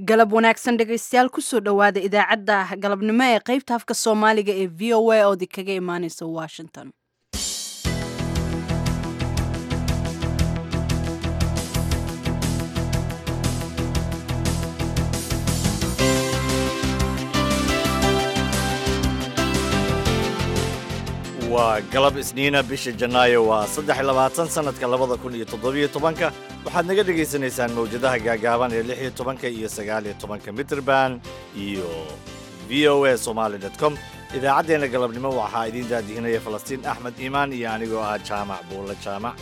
galab wanaagsan dhegaystayaal kusoo dhowaada idaacadda galabnimo ee qaybta afka soomaaliga ee v o a oodi kaga imaaneysa washington waa galab isniina bisha janaayo waa saddex iyo labaatan sannadka labada kun iyo toddobiyo tobanka waxaad naga dhegaysanaysaan mawjadaha gaagaaban ee lix iyo tobanka iyo sagaal iyo tobanka mitrband iyo v o a somaali dot com idaacaddeenna galabnimo waxaa idiin daadihinaya falastiin axmed iimaan iyo anigoo ah jaamac buulle jaamac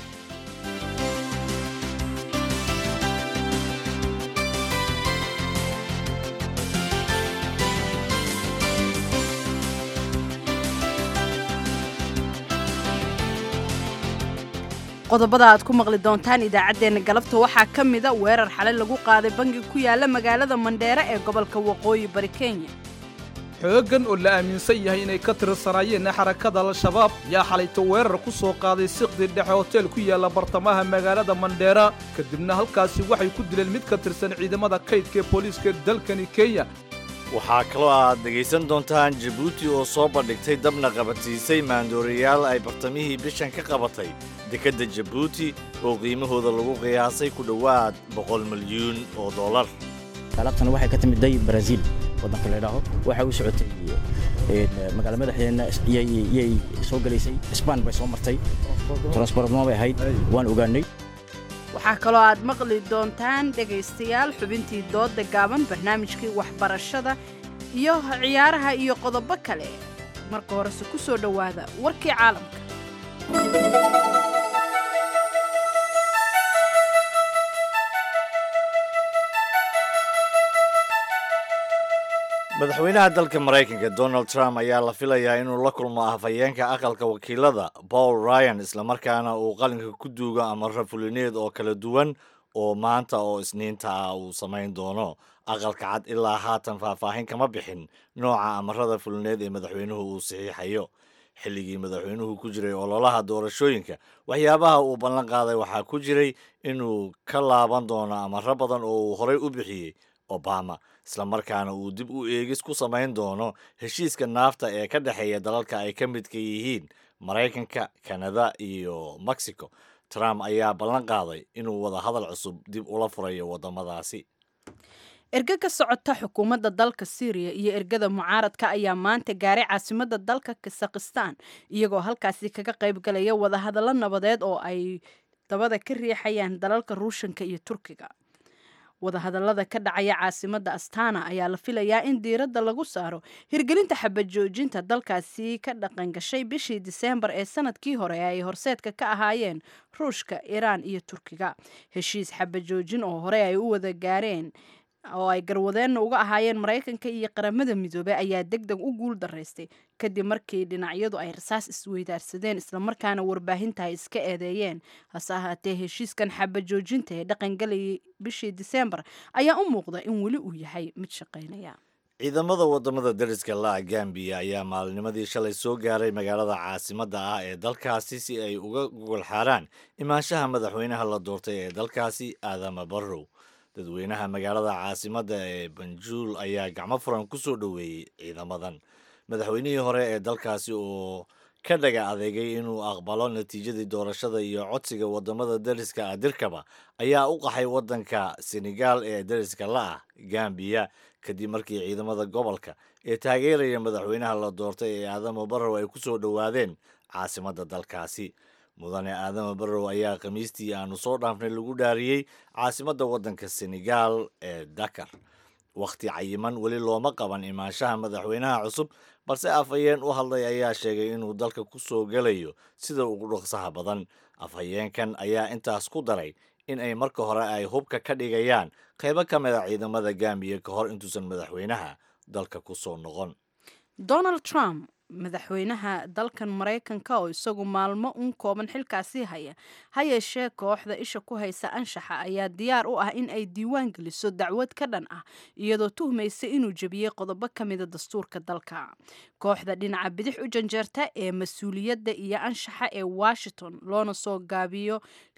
qodobada aad ku maqli doontaan idaacaddeenna galabta waxaa ka mida weerar xalay lagu qaaday bangi ku yaala magaalada mandheere ee gobolka waqooyi bari kenya xooggan oo la aaminsan yahay inay ka tirsanaayeen xarakada al-shabaab yaa xalayto weerar ku soo qaaday siqdi dhexe hoteel ku yaalla bartamaha magaalada mandheera kadibna halkaasi waxay ku dileen mid ka tirsan ciidamada kaydka ee booliiska dalkani kenya waxaa kaloo aad dhegaysan doontaan jabuuti oo soo bandhigtay dabna qabadsiisay maandoorayaal ay bartamihii bishan ka qabatay dekedda jabuuti oo qiimahooda lagu qiyaasay ku dhowaad boqol milyuun oo dollar alaabtan waxay ka timidday baraasiil waddanka la idhaaho waxay u socotay magaala madaxdeenna iyay soo gelaysay isbaan bay soo martay transbortma bay ahayd waan ogaanay waxaa kaloo aad maqli doontaan dhegaystayaal xubintii doodda gaaban barnaamijkii waxbarashada iyo ciyaaraha iyo qodobo kale marka horese ku soo dhowaada warkii caalamka madaxweynaha dalka maraykanka donald trump ayaa la filayaa inuu la kulmo afhayeenka aqalka wakiilada paul ryan islamarkaana uu qalinka ku duugo amaro fulineed oo kala duwan oo maanta oo isniinta ah uu samayn doono aqalka cad ilaa haatan faahfaahin kama bixin nooca amarada fulineed ee madaxweynuhu uu saxiixayo xilligii madaxweynuhu ku jiray ololaha doorashooyinka waxyaabaha uu ballan qaaday waxaa ku jiray inuu ka laaban doono amaro badan oo uu horey u bixiyey obama islamarkaana uu dib u eegis ku samayn doono heshiiska naafta ee ka dhexeeya dalalka ay ka midka yihiin maraykanka kanada iyo mexico trump ayaa ballan qaaday inuu wada hadal cusub dib ula furayo waddamadaasi erge ka socota xukuumadda dalka syriya iyo ergada mucaaradka ayaa maanta gaaray caasimadda dalka kasakhistan iyagoo halkaasi kaga qayb galaya wadahadallo nabadeed oo ay dabada ka riixayaan dalalka ruushanka iyo turkiga wadahadallada ka dhacaya caasimadda astana ayaa la filayaa in diiradda lagu saaro hirgelinta xabajoojinta dalkaasi ka dhaqan gashay bishii diseembar ee sanadkii hore ee ay horseedka ka ahaayeen ruushka iiraan iyo turkiga heshiis xabajoojin oo hore ay u wada gaareen oo ay garwadeenna uga ahaayeen maraykanka iyo qaramada midoobey ayaa deg deg u guul daraystay kadib markii dhinacyadu ay rasaas isweydaarsadeen islamarkaana warbaahinta ay iska eedeeyeen hase ahaatee heshiiskan xabajoojinta ee dhaqangalayay bishii diseembar ayaa u muuqda in weli uu yahay mid shaqaynaya ciidamada wadamada dariska la gambiya ayaa maalinimadii shalay soo gaaray magaalada caasimadda ah ee dalkaasi si ay uga gogol xaaraan imaanshaha madaxweynaha la doortay ee dalkaasi aadama barrow dadweynaha magaalada caasimadda ee banjuul ayaa gacmo furan ku soo dhoweeyey ciidamadan madaxweynihii hore ee dalkaasi oo ka dhaga adeegay inuu aqbalo natiijadii doorashada iyo codsiga wadamada dariska ah dirkaba ayaa u qaxay waddanka senegal ee dariska la ah gambiya kadib markii ciidamada gobolka ee taageeraya madaxweynaha la doortay ee aadamo barrow ay ku soo dhowaadeen caasimadda dalkaasi mudane aadama barrow ayaa khamiistii aanu soo dhaafnay lagu dhaariyey caasimadda waddanka senegal ee dakar wakhti cayiman weli looma qaban imaanshaha madaxweynaha cusub balse afhayeen u hadlay ayaa sheegay inuu dalka ku soo gelayo sida ugu dhaqsaha badan afhayeenkan ayaa intaas ku daray in ay marka hore ay hubka ka dhigayaan qaybo ka mid a ciidamada gambiya ka hor intuusan madaxweynaha dalka ku soo noqon donald trump madaxweynaha dalkan maraykanka oo isagu maalmo un kooban xilkaasii haya ha yeeshee kooxda isha ku haysa anshaxa ayaa diyaar u ah in ay diiwaan geliso dacwad ka dhan ah iyadoo tuhmaysa inuu jebiyey qodobo ka mida dastuurka dalka kooxda dhinaca bidix u janjeerta ee mas-uuliyadda iyo anshaxa ee washington loona soo gaabiyo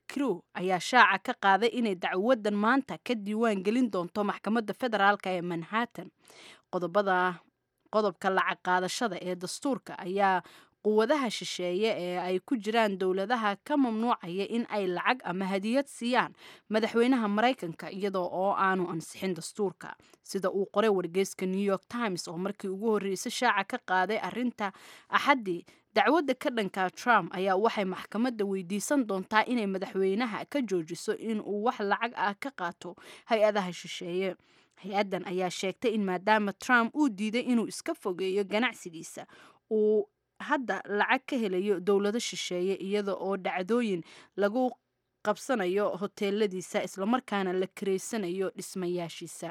crew ayaa shaaca ka qaaday inay dacwadan maanta ka diiwaan gelin doonto maxkamadda federaalk ee manhattan qodobada qodobka lacag qaadashada ee dastuurka ayaa quwadaha shisheeye ee ay ku jiraan dowladaha ka mamnuucaya in ay lacag ama hadiyad siiyaan madaxweynaha maraykanka iyadoo oo aanu ansixin dastuurka sida uu qoray wargeyska new york times oo markii ugu horreysay shaaca ka qaaday arinta axaddii dacwadda ka dhanka trump ayaa waxay maxkamadda weydiisan doontaa inay madaxweynaha ka joojiso in uu wax lacag ah ka qaato hay-adaha shisheeye hay-addan ayaa sheegtay in maadaama trump uu diiday inuu iska fogeeyo ganacsigiisa uu hadda lacag ka helayo dowlado shisheeye iyada oo dhacdooyin lagu qabsanayo hoteeladiisa islamarkaana la kareysanayo dhismayaashiisa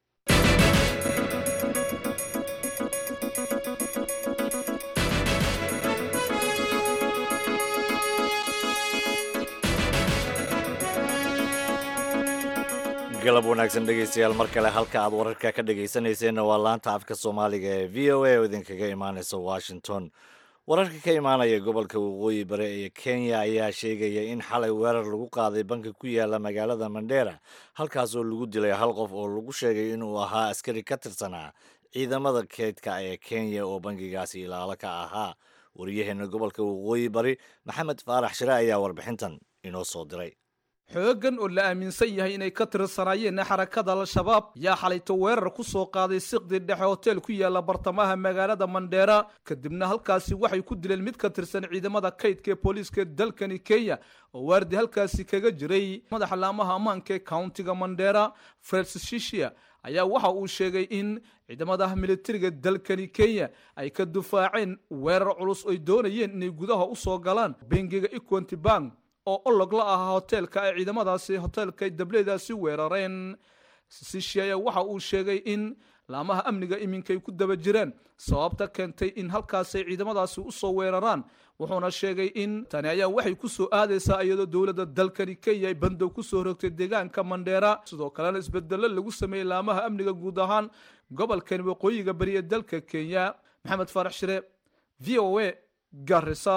galab wanaagsan dhegaystayaal mar kale halka aad wararka ka dhegaysanayseena waa laanta afka soomaaliga ee v o a oo idinkaga imaanaysa washington wararka ka imaanaya gobolka waqooyi bare ee kenya ayaa sheegaya in xalay weerar lagu qaaday banka ku yaala magaalada mandheera halkaas oo lagu dilay hal qof oo lagu sheegay inuu ahaa askari ka tirsanaa ciidamada keydka ee kenya oo bangigaasi ilaalo ka ahaa wariyaheena gobolka waqooyi bari maxamed faarax shire ayaa warbixintan inoo soo diray xooggan oo la aaminsan yahay inay ka tirsanaayeen xarakada al-shabaab yaa xalayto weerar ku soo qaaday siqdi dhexe hoteel ku yaala bartamaha magaalada mandheera kadibna halkaasi waxay ku dileen mid ka tirsan ciidamada kaydka ee booliiska dalkani kenya oo waardi halkaasi kaga jiray madaxa laamaha ammaanka ee countiga mandheera francis shishia ayaa waxa uu sheegay in ciidamada militariga dalkani kenya ay ka dufaaceen weerar culus oy doonayeen inay gudaha u soo galaan bengiga equanty bank oo olog la ahaa hoteelka ay ciidamadaasi hoteelka dableedaasi weerareen sishiaya waxa uu sheegay in laamaha amniga iminkay ku daba jiraan sababta keentay in halkaasay ciidamadaasi usoo weeraraan wuxuuna sheegay in tani ayaa waxay ku soo aadaysaa iyadoo dowladda dalkani kenya ay bandow ku soo rogtay deegaanka mandheera sidoo kalena isbedello lagu sameeyey laamaha amniga guud ahaan gobolkani waqooyiga bari ee dalka kenya maxamed faarax shire v o a garisa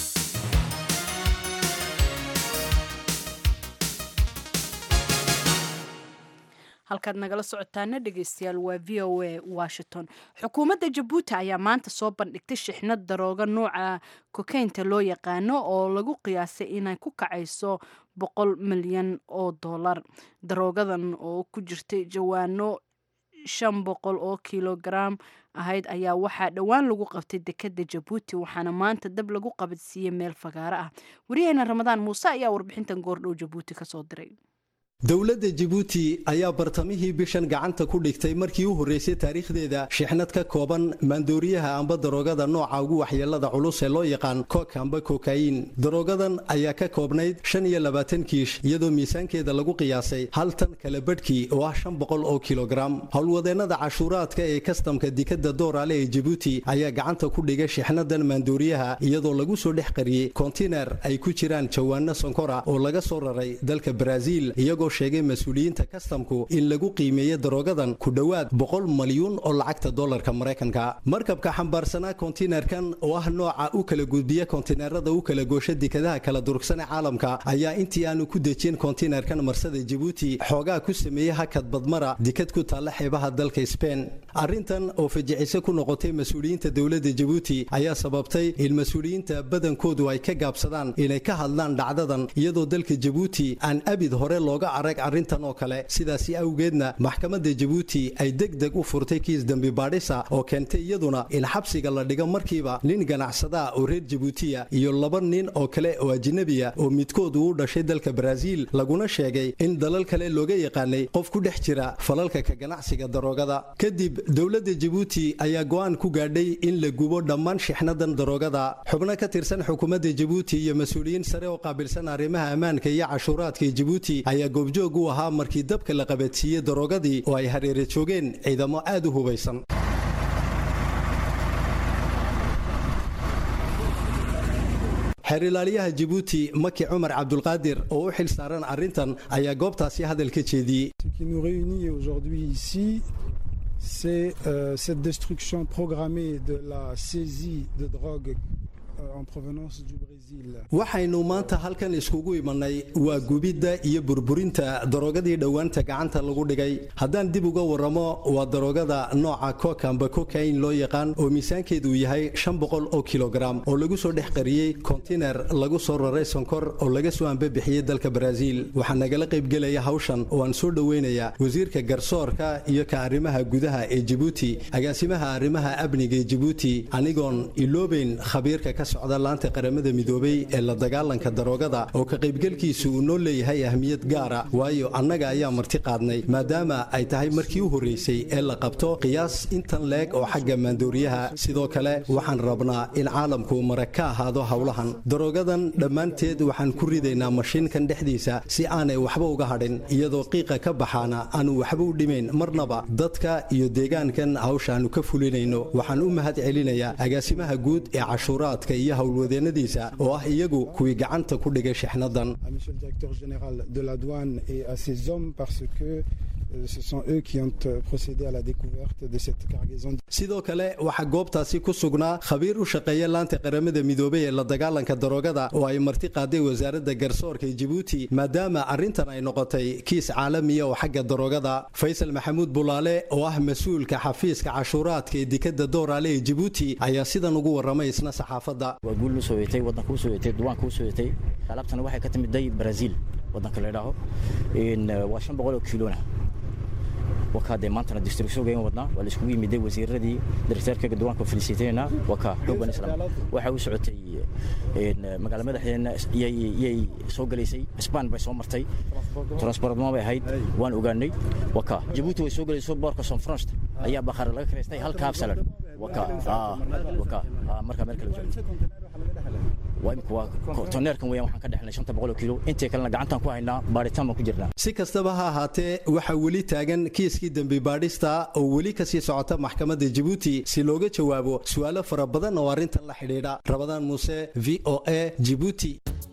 halkaad nagala socotaana dhegeystayaal waa v o a washington xukuumadda jabuuti ayaa maanta soo bandhigtay shixnad darooga nooca kokeynta loo yaqaano oo lagu qiyaasay inay ku kacayso boqol milyan oo dollar daroogadan oo ku jirtay jawaano shan boqol oo kilogaram ahayd ayaa waxaa dhowaan lagu qabtay dekada jabuuti waxaana maanta dab lagu qabadsiiyey meel fagaaro ah wariyaheena ramadaan muuse ayaa warbixintan goordhow jabuuti kasoo diray dowladda jabuuti ayaa bartamihii bishan gacanta ku dhigtay markii u horreysay taariikhdeeda shixnad ka kooban maandooriyaha amba daroogada nooca ugu waxyeelada culus ee loo yaqaan kook amba kokayin daroogadan ayaa ka koobnayd shan iyo labaatan kiish iyadoo miisaankeeda lagu qiyaasay hal tan kala badhkii oo ah shan boqol oo kilogaram howlwadeennada cashuuraadka ee kastamka dikadda dooraale ee jabuuti ayaa gacanta ku dhigay shixnadan maandooriyaha iyadoo lagu soo dhex qariyey kontiner ay ku jiraan jawaano sonkora oo laga soo raray dalka baraaziil iyagoo sheegay mas-uuliyiinta kastamku in lagu qiimeeyo daroogadan ku dhowaad boqol malyuun oo lacagta dollarka maraykanka markabka xambaarsanaa kontinerkan oo ah nooca u kala gudbiya kontineerada u kala goosha dekadaha kala durugsan ee caalamka ayaa intii aanu ku dejin kontinerkan marsada jabuuti xoogaa ku sameeyey hakad badmara dekad ku taalla xeebaha dalka sbain arrintan oo fajiciso ku noqotay mas-uuliyiinta dowladda jabuuti ayaa sababtay in mas-uuliyiinta badankoodu ay ka gaabsadaan inay ka hadlaan dhacdadan iyadoo dalka jabuuti aan abid hore looga arag arrintan oo kale sidaasi awgeedna maxkamadda jabuuti ay deg deg u furtay kiis dembi baadhisa oo keentay iyaduna in xabsiga la dhigo markiiba nin ganacsadaa oo reer jabuutiya iyo laba nin oo kale oo ajnabiya oo midkood uu u dhashay dalka baraaziil laguna sheegay in dalal kale looga yaqaanay qof ku dhex jira falalka ka ganacsiga daroogada kadib dowladda jabuuti ayaa go'aan ku gaadhay in la gubo dhammaan shixnadan daroogada xubno ka tirsan xukuumadda jabuuti iyo mas-uuliyiin sare oo qaabilsan arrimaha ammaanka iyo cashuuraadka jabuuti ayaa goobjoog u ahaa markii dabka la qabadsiiyey daroogadii oo ay hareere joogeen ciidamo aad u hubaysan xeerilaaliyaha jabuuti maki cumar cabdulqaadir oo u xil saaran arrintan ayaa goobtaasi hadal ka jeediyey c'est euh, cette destruction programmée de la saisie de drogue waxaynu maanta halkan iskugu imanay waa gubidda iyo burburinta darogadii dhowaanta gacanta lagu dhigay haddaan dib uga waramo waa darogada nooca kokamba kokain loo yaqaan oo miisaankeedu yahay shan boqol oo kilogaram oo lagu soo dhex qariyey kontiner lagu soo raray sonkor oo laga soo ambabixiyey dalka baraaziil waxaa nagala qaybgelaya hawshan oo aan soo dhoweynayaa wasiirka garsoorka iyo ka arrimaha gudaha ee jibuuti agaasimaha arrimaha amniga ee jibuuti anigoon iloobeyn khabiirka ka socda laanta qaramada midoobay ee la dagaalanka daroogada oo ka qaybgelkiisu uu noo leeyahay ahmiyad gaara waayo annaga ayaa marti qaadnay maadaama ay tahay markii u horraysay ee la qabto qiyaas intan leeg oo xagga maandooriyaha sidoo kale waxaan rabnaa in caalamku marag ka ahaado howlahan daroogadan dhammaanteed waxaan ku ridaynaa mashiinkan dhexdiisa si aanay waxba uga hadhin iyadoo qiiqa ka baxaana aanu waxba u dhimayn marnaba dadka iyo deegaankan hawshaannu ka fulinayno waxaan u mahad celinayaa agaasimaha guud ee cashuuraadka iyo howlwadeennadiisa oo ah iyagu kuwii gacanta ku dhigay shixnadan sidoo kale waxaa goobtaasi ku sugnaa khabiir u shaqeeya laanta qaramada midoobay ee la dagaalanka daroogada oo ay marti qaaday wasaaradda garsoorka ee jibuuti maadaama arrintan ay noqotay kiis caalamiya oo xagga daroogada faysal maxamuud bulaale oo ah mas-uulka xafiiska cashuuraadka ee dekadda dooraale ee jibuuti ayaa sidan ugu warramay isna saxaafadda waa guul usoo yetay waddanka usoo yetay duwaanka usoo yetay alaabtana waxay ka timiday brazil waddanka la idhaaho waa shan boqol oo kiilona wakaa dee maantana distributionka wadnaa waa la iskugu yimiday wasiiradii directeerka duwaanka feliciteyna wakaa xoogan islam waxa u socotay magaala madaxdeena iyay soo galaysay span bay soo martay transportma bay ahayd waan ogaanay wakaa jabuuti way soo galayso boorka sonfranst ayaa bakhaar laga karaystay halka habsalan wakaa wakaa markaa meel kale waa imika waa toneerkan weeyaan waxaan ka dhexnay shanta boqol oo kiilo intii kalena gacantaan ku haynaa baaritaan baan ku jirnaa si kastaba ha ahaatee waxaa weli taagan kiiskii dembi baadhista oo weli kasii socota maxkamadda jibuuti si looga jawaabo su'aalo fara badan oo arrintan la xidhiidha rabadaan muuse v o a jibuuti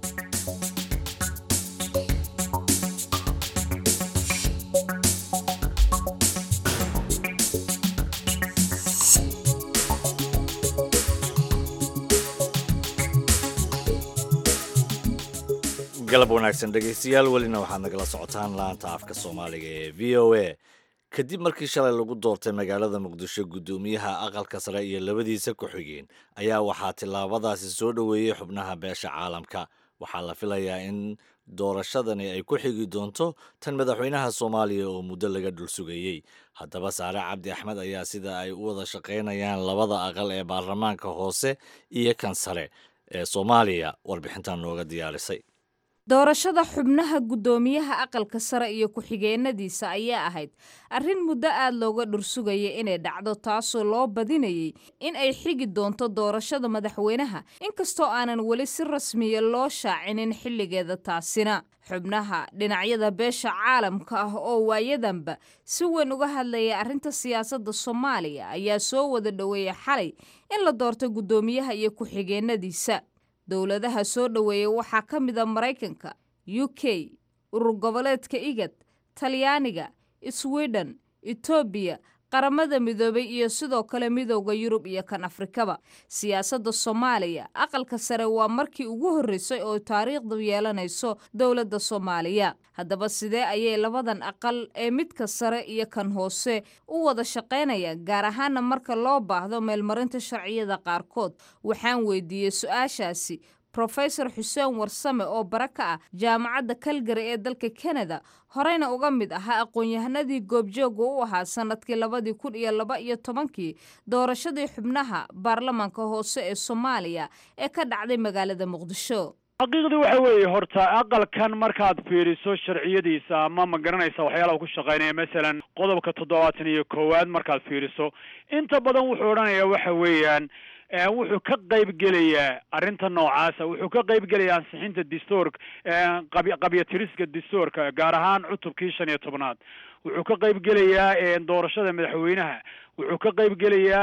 galab wanaagsan dhegaystayaal welina waxaad nagala socotaan laanta afka soomaaliga ee v o a kadib markii shalay lagu doortay magaalada muqdisho guddoomiyaha aqalka sare iyo labadiisa ku-xigeen ayaa waxaa tillaabadaasi soo dhoweeyey xubnaha beesha caalamka waxaa la filayaa in doorashadani ay ku xigi doonto tan madaxweynaha soomaaliya oo muddo laga dhul sugayey haddaba saare cabdi axmed ayaa sida ay u wada shaqaynayaan labada aqal ee baarlamaanka hoose iyo kan sare ee soomaaliya warbixintan nooga diyaarisay doorashada xubnaha guddoomiyaha aqalka sare iyo ku-xigeenadiisa ayaa ahayd arrin muddo aad looga dhursugaya inay dhacdo taasoo loo badinayay in ay xigi doonto doorashada madaxweynaha inkastoo aanan weli si rasmiya loo shaacinin xilligeeda taasina xubnaha dhinacyada beesha caalamka ah oo waayadanba si weyn uga hadlaya arrinta siyaasadda soomaaliya ayaa soo wada dhoweeya xalay in la doorto guddoomiyaha iyo ku-xigeenadiisa dowladaha soo dhoweeya waxaa ka mid a maraykanka u k urur goboleedka igad talyaaniga sweden etoobiya qaramada midoobay iyo sidoo kale midowda yurub iyo kan afrikaba siyaasadda soomaaliya aqalka sare waa markii ugu horreysay oo taariikhdu yeelanayso dowladda soomaaliya haddaba sidee ayay labadan aqal ee midka sare iyo kan hoose u wada shaqaynayaan gaar ahaana marka loo baahdo meelmarinta sharciyada qaarkood waxaan weydiiyey su-aashaasi rofesor xuseen warsame oo bara ka ah jaamacadda kalgari ee dalka kanada horeyna uga mid ahaa aqoon-yahanadii goobjooga u ahaa sanadkii labadii kun iyo laba iyo tobankii doorashadii xubnaha baarlamaanka hoose ee soomaaliya ee ka dhacday magaalada muqdisho xaqiiqdii waxa weeye horta aqalkan markaad fiiriso sharciyadiisa ama ma garanaysa waxyaalaha ku shaqaynaya masalan qodobka toddobaatan iyo koowaad markaad fiiriso inta badan wuxuu odhanayaa waxa weeyaan wuxuu ka qayb gelayaa arrinta noocaasa wuxuu ka qayb gelayaa ansixinta dastuurka qabyatiriska dastuurka gaar ahaan cutubkii shan iyo tobnaad wuxuu ka qayb gelayaa doorashada madaxweynaha wuxuu ka qayb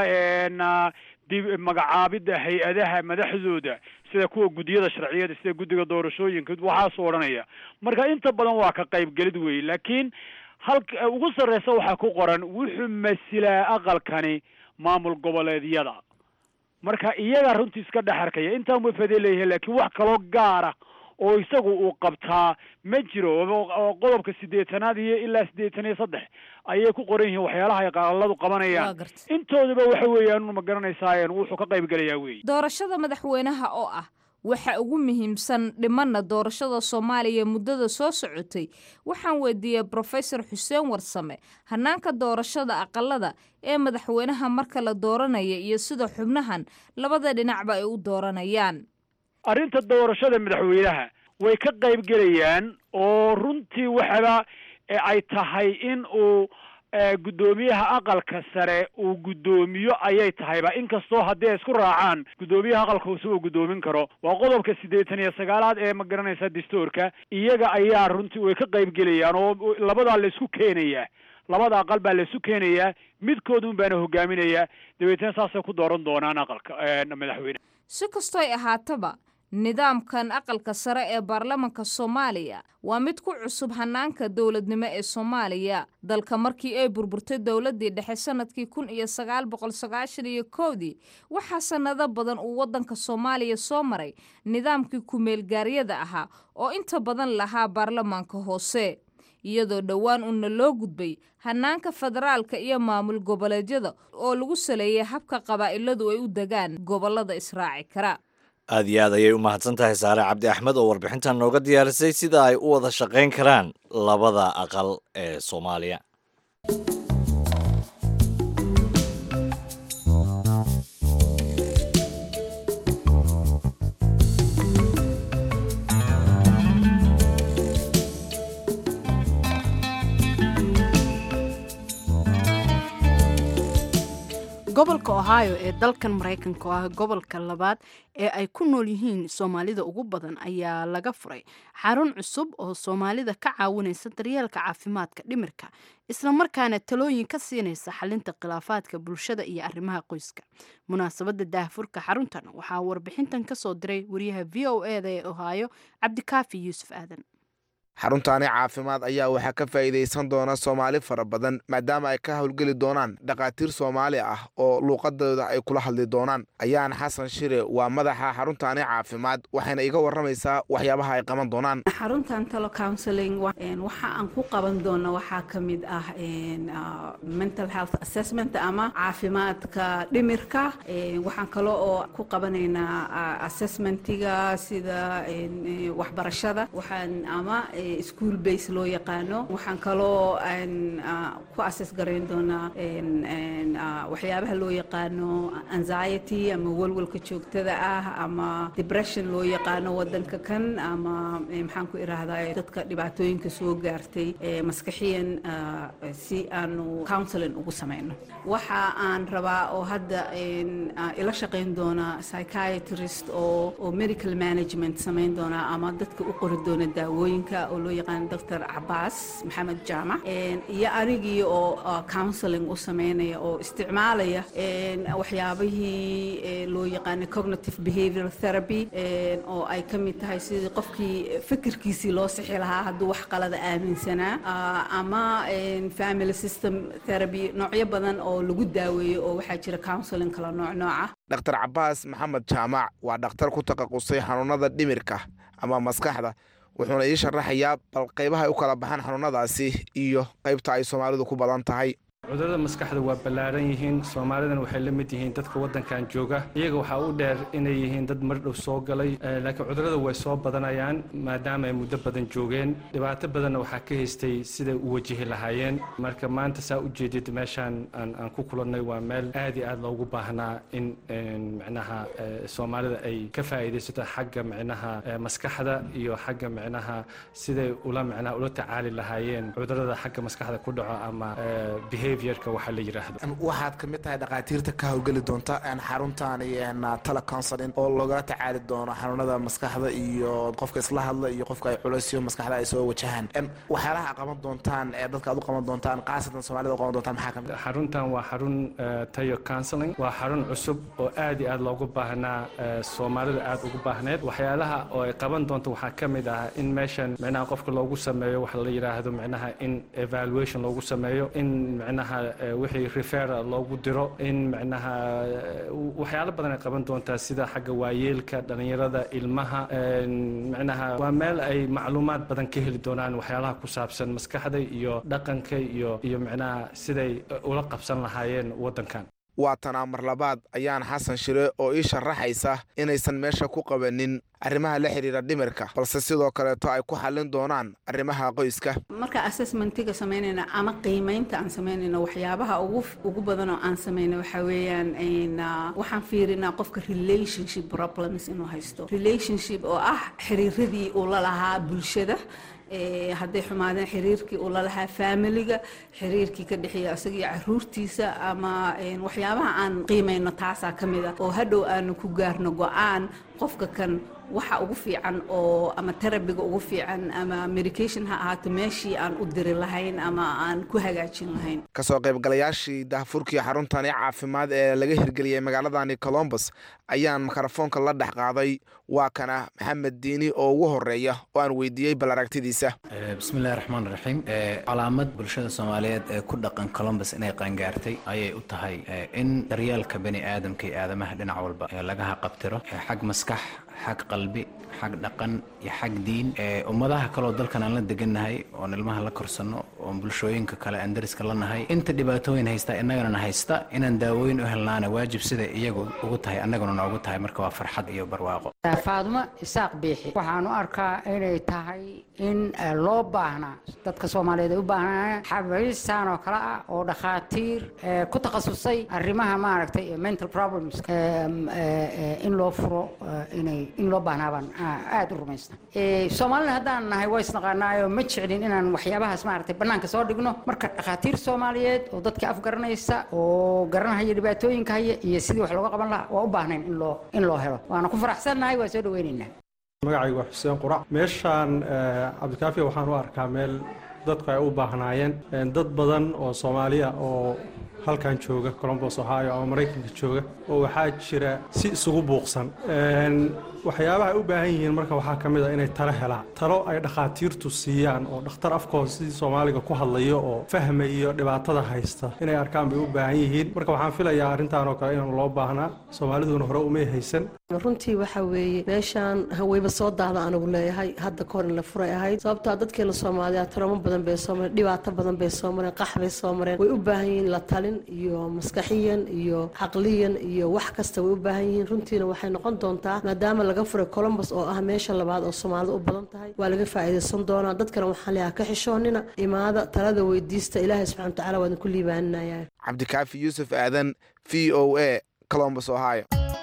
gelayaa dib magacaabidda hay-adaha madaxdooda sida kuwa guddiyada sharciyada sida guddiga doorashooyinka waxaasuu odhanaya marka inta badan waa ka qaybgelid wey laakiin halka ugu sarreysa waxaa ku qoran wuxuu masilaa aqalkani maamul goboleedyada marka iyagaa runtii iska dhex arkaya intaan way faa'iido leeyahay laakiin wax kaloo gaara oo isagu uu qabtaa ma jiro oo qodobka siddeetanaad iyo ilaa siddeetan iyo saddex ayay ku qoran yihiin waxyaalaha ay qaaladu qabanayaan intooduba waxa weeyaan ma garanaysaa wuxuu ka qayb gelayaa weeye doorashada madaxweynaha oo ah waxa ugu muhiimsan dhimanna doorashada soomaaliya muddada soo socotay waxaan weydiiyey brofesor xuseen warsame hanaanka doorashada aqalada ee madaxweynaha marka la dooranaya iyo sida xubnahan labada dhinacba ay u dooranayaan arrinta doorashada madaxweynaha way ka qayb gelayaan oo runtii waxaba ay tahay in uu guddoomiyaha aqalka sare uu guddoomiyo ayay tahayba inkastoo haddii ay isku raacaan guddoomiyaha aqalka hoose uu guddoomin karo waa qodobka siddeetan iyo sagaalaad ee ma garanaysa dastuurka iyaga ayaa runtii way ka qayb gelayaan oo labadaa la isku keenayaa labada aqal baa la isu keenayaa midkoodun baana hogaaminayaa dabeetna saasay ku dooran doonaan aqalka madaxweyne si kastoy ahaataba nidaamkan aqalka sare ee baarlamanka soomaaliya waa mid ku cusub hanaanka dowladnimo ee soomaaliya dalka markii ay burburtay dowladdii dhexe sanadkii kun iyo sagaal boqol sagaashan iyo kowdii waxaa sannado badan uu waddanka soomaaliya soo maray nidaamkii ku-meelgaaryada ahaa oo inta badan lahaa baarlamaanka hoose iyadoo dhowaan una loo gudbay hanaanka federaalka iyo maamul goboleedyada oo lagu saleeyay habka qabaa'iladu ay u degaan gobollada israaci kara aad iyo aad ayay u mahadsan tahay saare cabdi axmed oo warbixintan nooga diyaarisay sida ay u wada shaqayn karaan labada aqal ee soomaaliya gobolka ohio ee dalkan maraykanka oo ah gobolka labaad ee ay ku nool yihiin soomaalida ugu badan ayaa laga furay xarun cusub oo soomaalida ka caawinaysa daryeelka caafimaadka dhimirka islamarkaana talooyin ka siinaysa xalinta khilaafaadka bulshada iyo arrimaha qoyska munaasabadda daahfurka xaruntan waxaa warbixintan ka soo diray wariyaha v o e da ee ohio cabdikaafi yuusuf aadan xaruntaani caafimaad ayaa waxaa ka faa'iidaysan doona soomaali fara badan maadaama ay ka howlgeli doonaan dhakhaatiir soomaali ah oo luuqadooda ay kula hadli doonaan ayaan xasan shire waa madaxa xaruntaani caafimaad waxayna iga warramaysaa waxyaabaha ay qaban doonaan xaruntan talo counseling waxa aan ku qaban doona waxaa ka mid ah mental health assessment ama caafimaadka dhimirka waxaan kale oo ku qabanaynaa assessmentiga sida waxbarashada waxaan ama school base loo yaqaano waxaan kaloo ku assess garayn doonaa waxyaabaha loo yaqaano anxiety ama walwalka joogtada ah ama depression loo yaqaano wadanka kan ama maxaan ku irahdaa dadka dhibaatooyinka soo gaartay maskaxiyan si aanu counseling ugu samayno waxa aan rabaa oo hadda ila shaqayn doona psychiatrist oo oo medical management samayn doona ama dadka u qori doona daawooyinka oo loo yaqaan doctor cabaas maxamed jaamac iyo anigii oo counseling u sameynaya oo isticmaalaya waxyaabihii loo yaqaana cognitive behavioral therapy oo ay ka mid tahay sidii qofkii fikirkiisii loo sixi lahaa hadduu wax qalada aaminsanaa ama family system therapy noocyo badan oo lagu daaweeyo oo waxaa jira counseling kala nooc nooca dhaktar cabaas maxamed jaamac waa dhakhtar ku taqasusay xanuunada dhimirka ama maskaxda wuxuuna ii sharaxayaa bal qaybaha ay u kala baxaan xanuunadaasi iyo qaybta ay soomaalidu ku badan tahay cudurada maskaxda waa ballaaran yihiin soomaalidan waxay la mid yihiin dadka waddankan jooga iyaga waxaa u dheer inay yihiin dad mardhow soo galay laakiin cudurada way soo badanayaan maadaama ay muddo badan joogeen dhibaato badanna waxaa ka haystay siday u wajihi lahaayeen marka maanta saa u jeedid meeshaan aan ku kulannay waa meel aad iyo aad loogu baahnaa in micnaha soomaalida ay ka faa'iidaysato xagga micnaha maskaxda iyo xagga micnaha siday ula micnaha ula tacaali lahaayeen cudurada xagga maskaxda ku dhaco ama behavior waxaad ka mid tahay dhakhaatiirta ka howlgeli doonta xaruntaani tala counseling oo loogala tacaali doono xanuunada maskaxda iyo qofka isla hadla iyo qofka ay culaysyo maskaxda ay soo wajahaan waxyaalaha qaban doontaan ee dadka aad u qaban doontaan khaasatan soomaalida u qaban doontaan maxaa kamid xaruntan waa xarun tayo counseling waa xarun cusub oo aad iyo aad loogu baahnaa soomaalida aad ugu baahneed waxyaalaha oo ay qaban doonto waxaa ka mid ah in meeshan micnaha qofka loogu sameeyo waxa la yidhaahdo micnaha in evaluation loogu sameeyo in micnaha micnaha wixii refera loogu diro in micnaha waxyaalo badan ay qaban doontaa sida xagga waayeelka dhallinyarada ilmaha micnaha waa meel ay macluumaad badan ka heli doonaan waxyaalaha ku saabsan maskaxda iyo dhaqanka iyo iyo micnaha siday ula qabsan lahaayeen waddankan waa tanaa mar labaad ayaan xasan shire oo ii sharaxaysa inaysan meesha ku qabanin arrimaha la xidhiira dhimirka balse sidoo kaleeto ay ku xallin doonaan arrimaha qoyska marka assessmentiga samaynayna ama qiimaynta aan samaynayno waxyaabaha ugu ugu badan oo aan samayno waxaa weeyaan waxaan fiirinaa qofka relationship problems inuu haysto relationship oo ah xiriiradii uu la lahaa bulshada hadday xumaadeen xiriirkii uu lalahaa faamiliga xiriirkii ka dhexeeya isaga iyo caruurtiisa ama waxyaabaha aan qiimayno taasaa ka mid a oo hadhow aanu ku gaarno go-aan qofka kan waxa ugu fiican oo ama terabiga ugu fiican ama medication ha ahaato meeshii aan u diri lahayn ama aan ku hagaajin lahayn kasoo qaybgalayaashii daahfurkii xaruntani caafimaad ee laga hirgeliyey magaaladani colombos ayaan mikrofoonka la dhex qaaday waa kana maxamed diini oo ugu horeeya oo aan weydiiyey bal aragtidiisa bismillahi raxmaan raxiim calaamad bulshada soomaaliyeed ee ku dhaqan colombos inay qaangaartay ayay u tahay in daryeelka bani aadamka iyo aadamaha dhinac walba laga haqabtiro xag maskax xag qalbi xag dhaqan iyo xag diin ummadaha kaleoo dalkan aan la degannahay oon ilmaha la korsanno oon bulshooyinka kale aan dariska la nahay inta dhibaatooyin haysta innagana haysta inaan daawooyin u helnaana waajib siday iyagu ugu tahay annaguna noogu tahay marka waa farxad iyo barwaaqo faadumo isaaq biixi waxaan u arkaa inay tahay in loo baahnaa dadka soomaaliyeed ay u baahnaa xabiistan oo kale ah oo dhakhaatiir ku takhasusay arrimaha maaragtay mental problems in loo furo inay in loo baahnaa baan aada u rumaysta soomaalina haddaan nahay waa isnaqaanaayo ma jeclin inaan waxyaabahaas maaragtay bannaanka soo dhigno marka dhakhaatiir soomaaliyeed oo dadka afgaranaysa oo garanahaya dhibaatooyinka haya iyo sidii wax looga qaban lahaa waa u baahnayn in loo in loo helo waana ku faraxsannahay waa soo dhaweynaynaa magacaygu waa xuseen qurac meeshaan cabdikaafiya waxaan u arkaa meel dadku ay u baahnaayeen dad badan oo soomaaliya oo halkan jooga colombos ohio ama maraykanka jooga oo waxaa jira si isugu buuqsan waxyaabaha ay u baahan yihiin marka waxaa ka mid a inay talo helaan talo ay dhakhaatiirtu siiyaan oo dhakhtar afkooda sidii soomaaliga ku hadlayo oo fahmayo dhibaatada haysta inay arkaan bay u baahan yihiin marka waxaan filayaa arrintan oo kale inaan loo baahnaa soomaaliduna hore umay haysan runtii waxa weeye meeshaan haweyba soo daahda anigu leeyahay hadda kahor in la furay ahayd sababtaa dadkeena soomaaliya taramo badan bay soo mareen dhibaato badan bay soo mareen qax bay soo mareen way u baahan yihiin la talin iyo maskaxiyan iyo caqliyan iyo wax kasta way u baahan yihiin runtiina waxay noqon doontaa maadaama laga furay colombos oo ah meesha labaad oo soomaalida u badan tahay waa laga faa'iidaysan doonaa dadkana waxaan leeyahay ka xishoonina imaada talada weydiista ilaahay subxana watacaala waa idinku liibaaninaya cabdikaafi yuusuf aadan v o a colombos ohio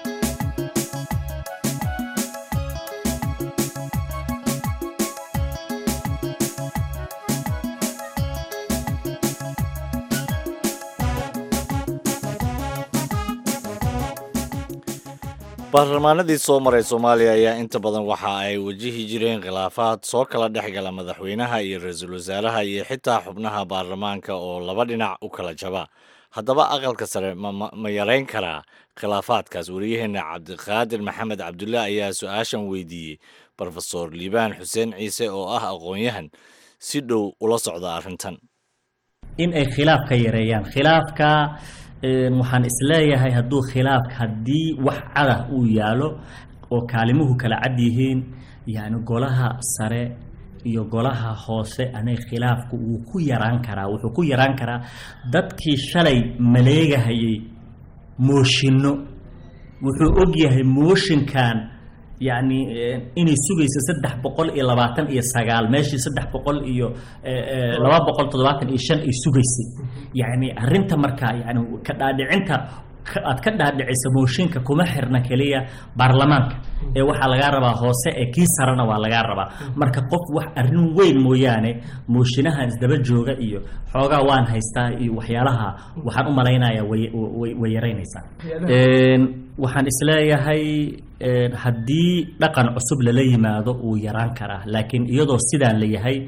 baarlamaanadii soo maray soomaaliya ayaa inta badan waxa ay wajihi jireen khilaafaad soo kala dhex gala madaxweynaha iyo ra-iisul wasaaraha iyo xitaa xubnaha baarlamaanka oo laba dhinac u kala jaba haddaba aqalka sare ma yarayn karaa khilaafaadkaas wariyaheena cabdiqaadir maxamed cabdulle ayaa su-aashan weydiiyey brofesor liibaan xuseen ciise oo ah aqoon-yahan si dhow ula socda arrintan in ay khilaafka yareeyaan khilaafka waxaan isleeyahay hadduu khilaafka haddii wax cadah uu yaalo oo kaalimuhu kala cad yihiin yacni golaha sare iyo golaha hoose anay khilaafku wuu ku yaraan karaa wuxuu ku yaraan karaa dadkii shalay maleegahayay mooshinno wuxuu og yahay mooshinkan yacni inay sugayso saddex boqol iyo labaatan iyo sagaal meeshii saddex boqol iyo laba boqol toddobaatan iyo shan ay sugaysay yacni arrinta markaa yani ka dhaadhicinta aad ka dhaadhicisa mooshinka kuma xirna keliya baarlamaanka ee waxaa lagaa rabaa hoose ee kii sarena waa lagaa rabaa marka qof wax arrin weyn mooyaane mooshinahan isdaba jooga iyo xoogaa waan haystaa iyo waxyaalaha waxaan u malaynayaa way yaraynaysaa waxaan isleeyahay haddii dhaqan cusub lala yimaado wuu yaraan karaa laakiin iyadoo sidaan la yahay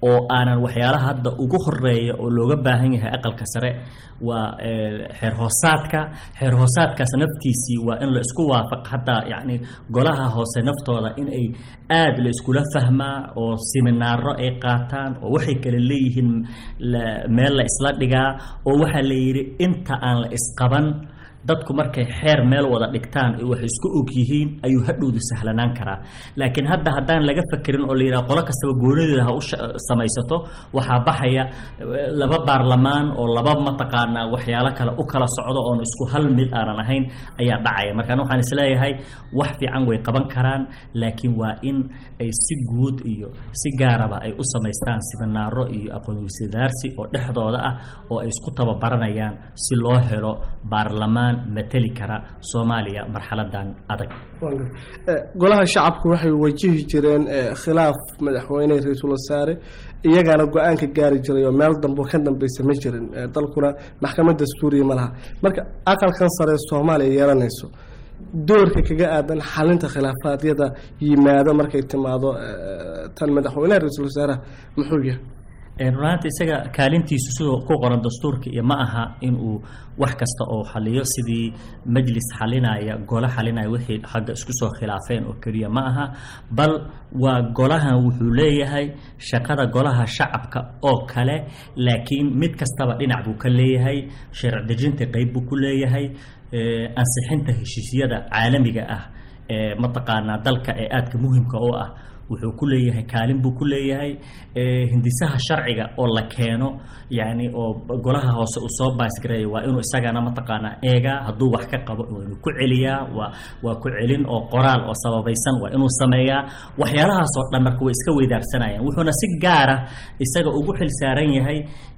oo aanan waxyaalaha hadda ugu horeeya oo looga baahan yahay aqalka sare waa xeer hoosaadka xeer hoosaadkaas naftiisii waa in la isku waafaq hataa yacni golaha hoose naftooda in ay aad la iskula fahmaa oo siminaaro ay qaataan oo waxay kale leeyihiin meel la isla dhigaa oo waxaa la yidhi inta aan la isqaban dadku markay xeer meel wada dhigtaan ay wax isku og yihiin ayuu hadhowdu sahlanaan karaa laakiin hadda haddaan laga fakerin oo la yidhaha qolo kastaba goonadeeda ha u samaysato waxaa baxaya laba baarlamaan oo laba mataqaanaa waxyaalo kale u kala socdo oon isku hal mid aanan ahayn ayaa dhacaya markaan waxaan isleeyahay wax fiican way qaban karaan laakiin waa in ay si guud iyo si gaaraba ay u samaystaan siminaaro iyo aqoonweysidaarsi oo dhexdooda ah oo ay isku tababaranayaan si loo helo baarlamaan mateli kara soomaaliya marxaladan adag golaha shacabku waxay wajihi jireen khilaaf madaxweyne ra-iisul wasaare iyagaana go-aanka gaari jiray oo meel dambo ka dambeysa ma jirin dalkuna maxkamad dastuuriya ma laha marka aqalkan sare soomaaliya yeelanayso doorka kaga aadan xalinta khilaafaadyada yimaado markay timaado tan madaxweyneha ra-iisul wasaaraha muxuu yahay runaanta isaga kaalintiisu sidoo ku qoran dastuurka iyo ma aha inuu wax kasta oo xaliyo sidii majlis xalinaya golo xalinaya wixii xagga isku soo khilaafeen oo keliya ma aha bal waa golahan wuxuu leeyahay shaqada golaha shacabka oo kale laakiin mid kastaba dhinac buu ka leeyahay sharci dejinta qeyb buu ku leeyahay ansixinta heshiisyada caalamiga ah ee mataqaanaa dalka ee aadka muhimka u ah wuxuu ku leeyahay kaalin buu ku leeyahay hindisaha sharciga oo la keeno yani oo golaha hoose uu soo baasgareeya waa inuu isagana mataqaanaa eegaa hadduu wax ka qabo waa inuu ku celiyaa waa waa ku celin oo qoraal oo sababaysan waa inuu sameeyaa waxyaalahaas oo dhan marka way iska weydaarsanayaan wuxuuna si gaara isaga ugu xil saaran yahay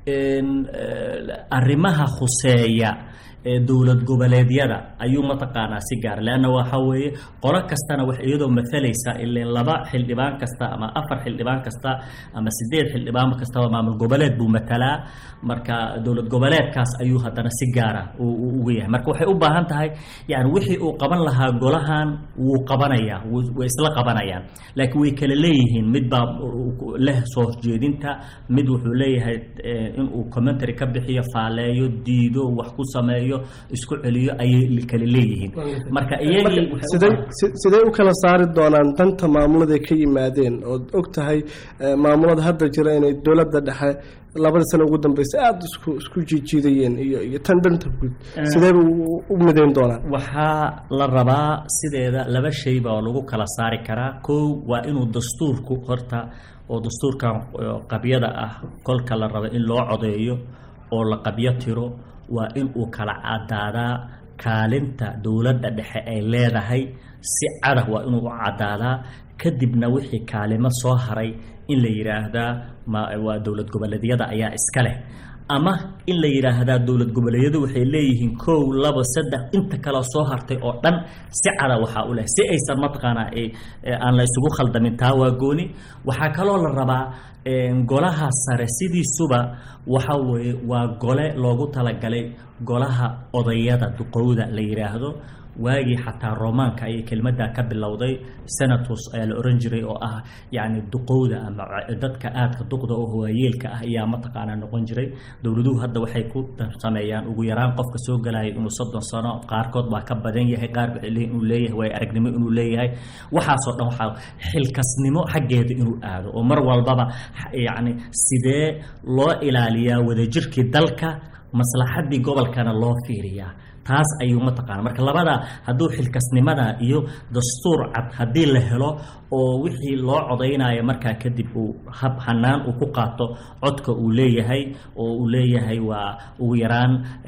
arrimaha khuseeya ee dowlad goboleedyada ayuu mataqaanaa si gaara leanna waxa weeye qolo kastana wax iyadoo matalaysa ileen laba xildhibaan kasta ama afar xildhibaan kasta ama sideed xildhibaan kastaba maamul goboleed buu matalaa marka dowlad goboleedkaas ayuu haddana si gaara uga yahay marka waxay u baahan tahay yani wixii uu qaban lahaa golahan wuu qabanayaa way isla qabanayaan laakiin way kala leeyihiin mid baa leh soo horjeedinta mid wuxuu leeyahay inuu commentary ka bixiyo faaleeyo diido wax ku sameeyo isku celiyo ayay kala leeyihiin marka iyagii sidee u kala saari doonaan danta maamulada ka yimaadeen ood og tahay maamulada hadda jira inay dowladda dhexe labadii sano ugu dambeysay aada isku isku jiijiidayeen iyo iyo tan danta guud sideeba u midayn doonaan waxaa la rabaa sideeda laba shay baa lagu kala saari karaa kow waa inuu dastuurku horta oo dastuurkan qabyada ah kolka la rabo in loo codeeyo oo la qabyo tiro waa in uu kala cadaadaa kaalinta dowladda dhexe ay leedahay si cadah waa inuu u cadaadaa kadibna wixii kaalimo soo haray in la yidhaahdaa waa dowlad goboleedyada ayaa iska leh ama in la yidhaahdaa dowlad goboleedyadu waxay leeyihiin kow labo saddex inta kale soo hartay oo dhan si cada waxaa u leh si aysan mataqaanaa aan la isugu khaldamin taa waa gooni waxaa kaloo la rabaa golaha sare sidiisuba waxa weeye waa gole loogu talagalay golaha odayada duqowda la yidhaahdo waagii xataa romaanka ayay kelmaddaa ka bilowday senatus ayaa la oran jiray oo ah yacni duqowda ama dadka aadka duqda oo waayeelka ah ayaa mataqaanaa noqon jiray dowladuhu hadda waxay ku sameeyaan ugu yaraan qofka soo galaya inuu soddon sano qaarkood baa ka badan yahay qaar waxay leeyihin inuu leeyahay waay aragnimo inuu leeyahay waxaasoo dhan waxaa xilkasnimo xaggeeda inuu aado oo mar walbaba yacni sidee loo ilaaliyaa wadajirkii dalka maslaxaddii gobolkana loo fiiriyaa taas ayuu mataqaana marka labada hadduu xilkasnimada iyo dastuur cad haddii la helo oo wixii loo codaynayo markaa kadib uu hab hanaan uu ku qaato codka uu leeyahay oo uu leeyahay waa ugu yaraan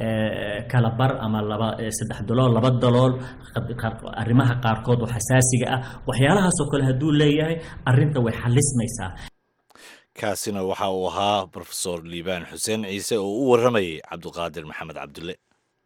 kala bar ama laba saddex dalool laba dalool arrimaha qaarkood oo xasaasiga ah waxyaalahaasoo kale hadduu leeyahay arrinta way xalismaysaa kaasina waxa uu ahaa rofesor liibaan xuseen ciise oo u warramayay cabdiqaadir maxamed cabdulle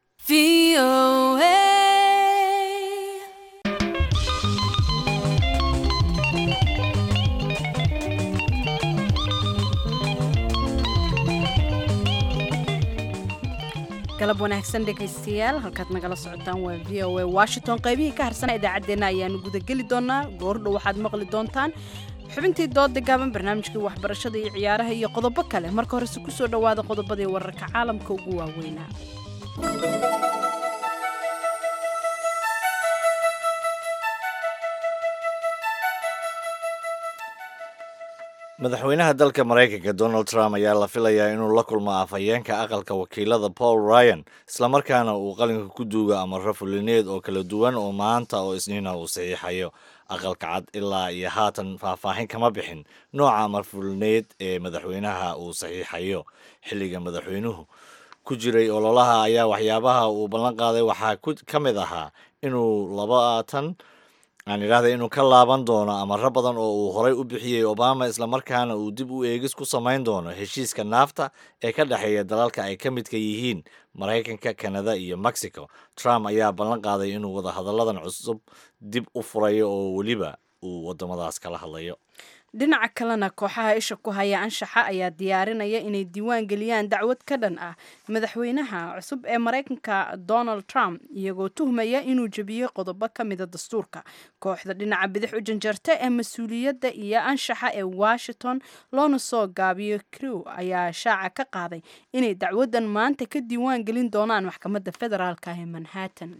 galab wanaagsan dhegaystayaal halkaad nagala socotaan waa v o a washington qaybihii ka harsana idaacaddeenna ayaanu gudageli doonaa goordhow waxaad maqli doontaan xubintii dooda gaaban barnaamijkii waxbarashada iyo ciyaaraha iyo qodobo kale marka horese kusoo dhowaada qodobadii wararka caalamka ugu waaweynaa madaxweynaha dalka maraykanka donald trump ayaa la filayaa inuu la kulmo afhayeenka aqalka wakiilada paul ryan islamarkaana uu qalinka ku duugo amaro fulineed oo kala duwan oo maanta oo isniina uu saxiixayo aqalka cad ilaa iyo haatan faahfaahin kama bixin nooca amar fulineed ee madaxweynaha uu saxiixayo xilliga madaxweynuhu ku jiray ololaha ayaa waxyaabaha uu ballan qaaday waxaa ka mid ahaa inuu labaatan aan idhahda inuu ka laaban doono amaro badan oo uu horay u bixiyey obama islamarkaana uu dib u eegis ku samayn doono heshiiska naafta ee ka dhexeeya dalalka ay ka midka yihiin maraykanka kanada iyo mexico trump ayaa ballan qaaday inuu wadahadalladan cusub dib u furayo oo weliba uu wadamadaas kala hadlayo dhinaca kalena kooxaha isha ku haya anshaxa ayaa diyaarinaya inay diiwaan geliyaan dacwad ka dhan ah madaxweynaha cusub ee maraykanka donald trump iyagoo tuhmaya inuu jebiyey qodobo ka mida dastuurka kooxda dhinaca bidix u janjarta ee mas-uuliyadda iyo anshaxa ee washington loona soo gaabiyo crew ayaa shaaca ka qaaday inay dacwadan maanta ka diiwaan gelin doonaan maxkamadda federaalka ee manhattan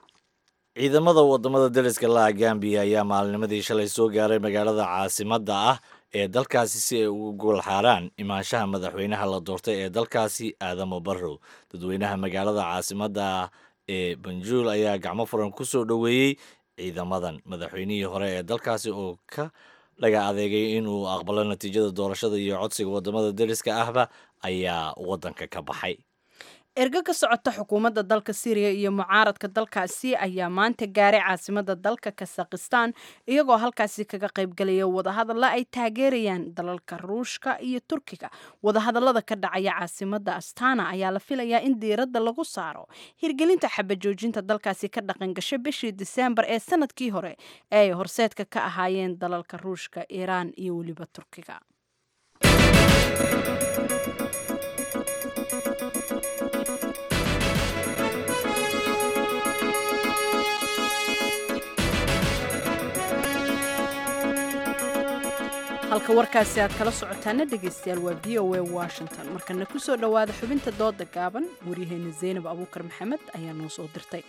ciidamada wadamada dariska la'a gambiya ayaa maalinimadii shalay soo gaaray magaalada caasimadda ah ee dalkaasi si ay uga goolxaaraan imaanshaha madaxweynaha la doortay ee dalkaasi aadamo barrow dadweynaha magaalada caasimadda ah ee banjuul ayaa gacmo furan ku soo dhoweeyey ciidamadan madaxweynihii hore ee dalkaasi oo ka dhaga adeegay inuu aqbalo natiijada doorashada iyo codsiga wadamada dariska ahba ayaa waddanka ka baxay ergo ka socota xukuumadda dalka syriya iyo mucaaradka dalkaasi ayaa maanta gaaray caasimada dalka kasakhistan iyagoo halkaasi kaga qaybgalaya wadahadalla ay taageerayaan dalalka ruushka iyo turkiga wadahadallada ka dhacaya caasimada astana ayaa la filayaa in diiradda lagu saaro hirgelinta xabajoojinta dalkaasi ka dhaqan gashay bishii diseembar ee sanadkii hore ee ay horseedka ka ahaayeen dalalka ruushka iiraan iyo weliba turkiga halka warkaasi aad kala socotaana dhegaystayaal waa v o a washington markana kusoo dhowaada xubinta dooda gaaban waryaheena zaynab abuukar maxamed ayaa noo soo dirtay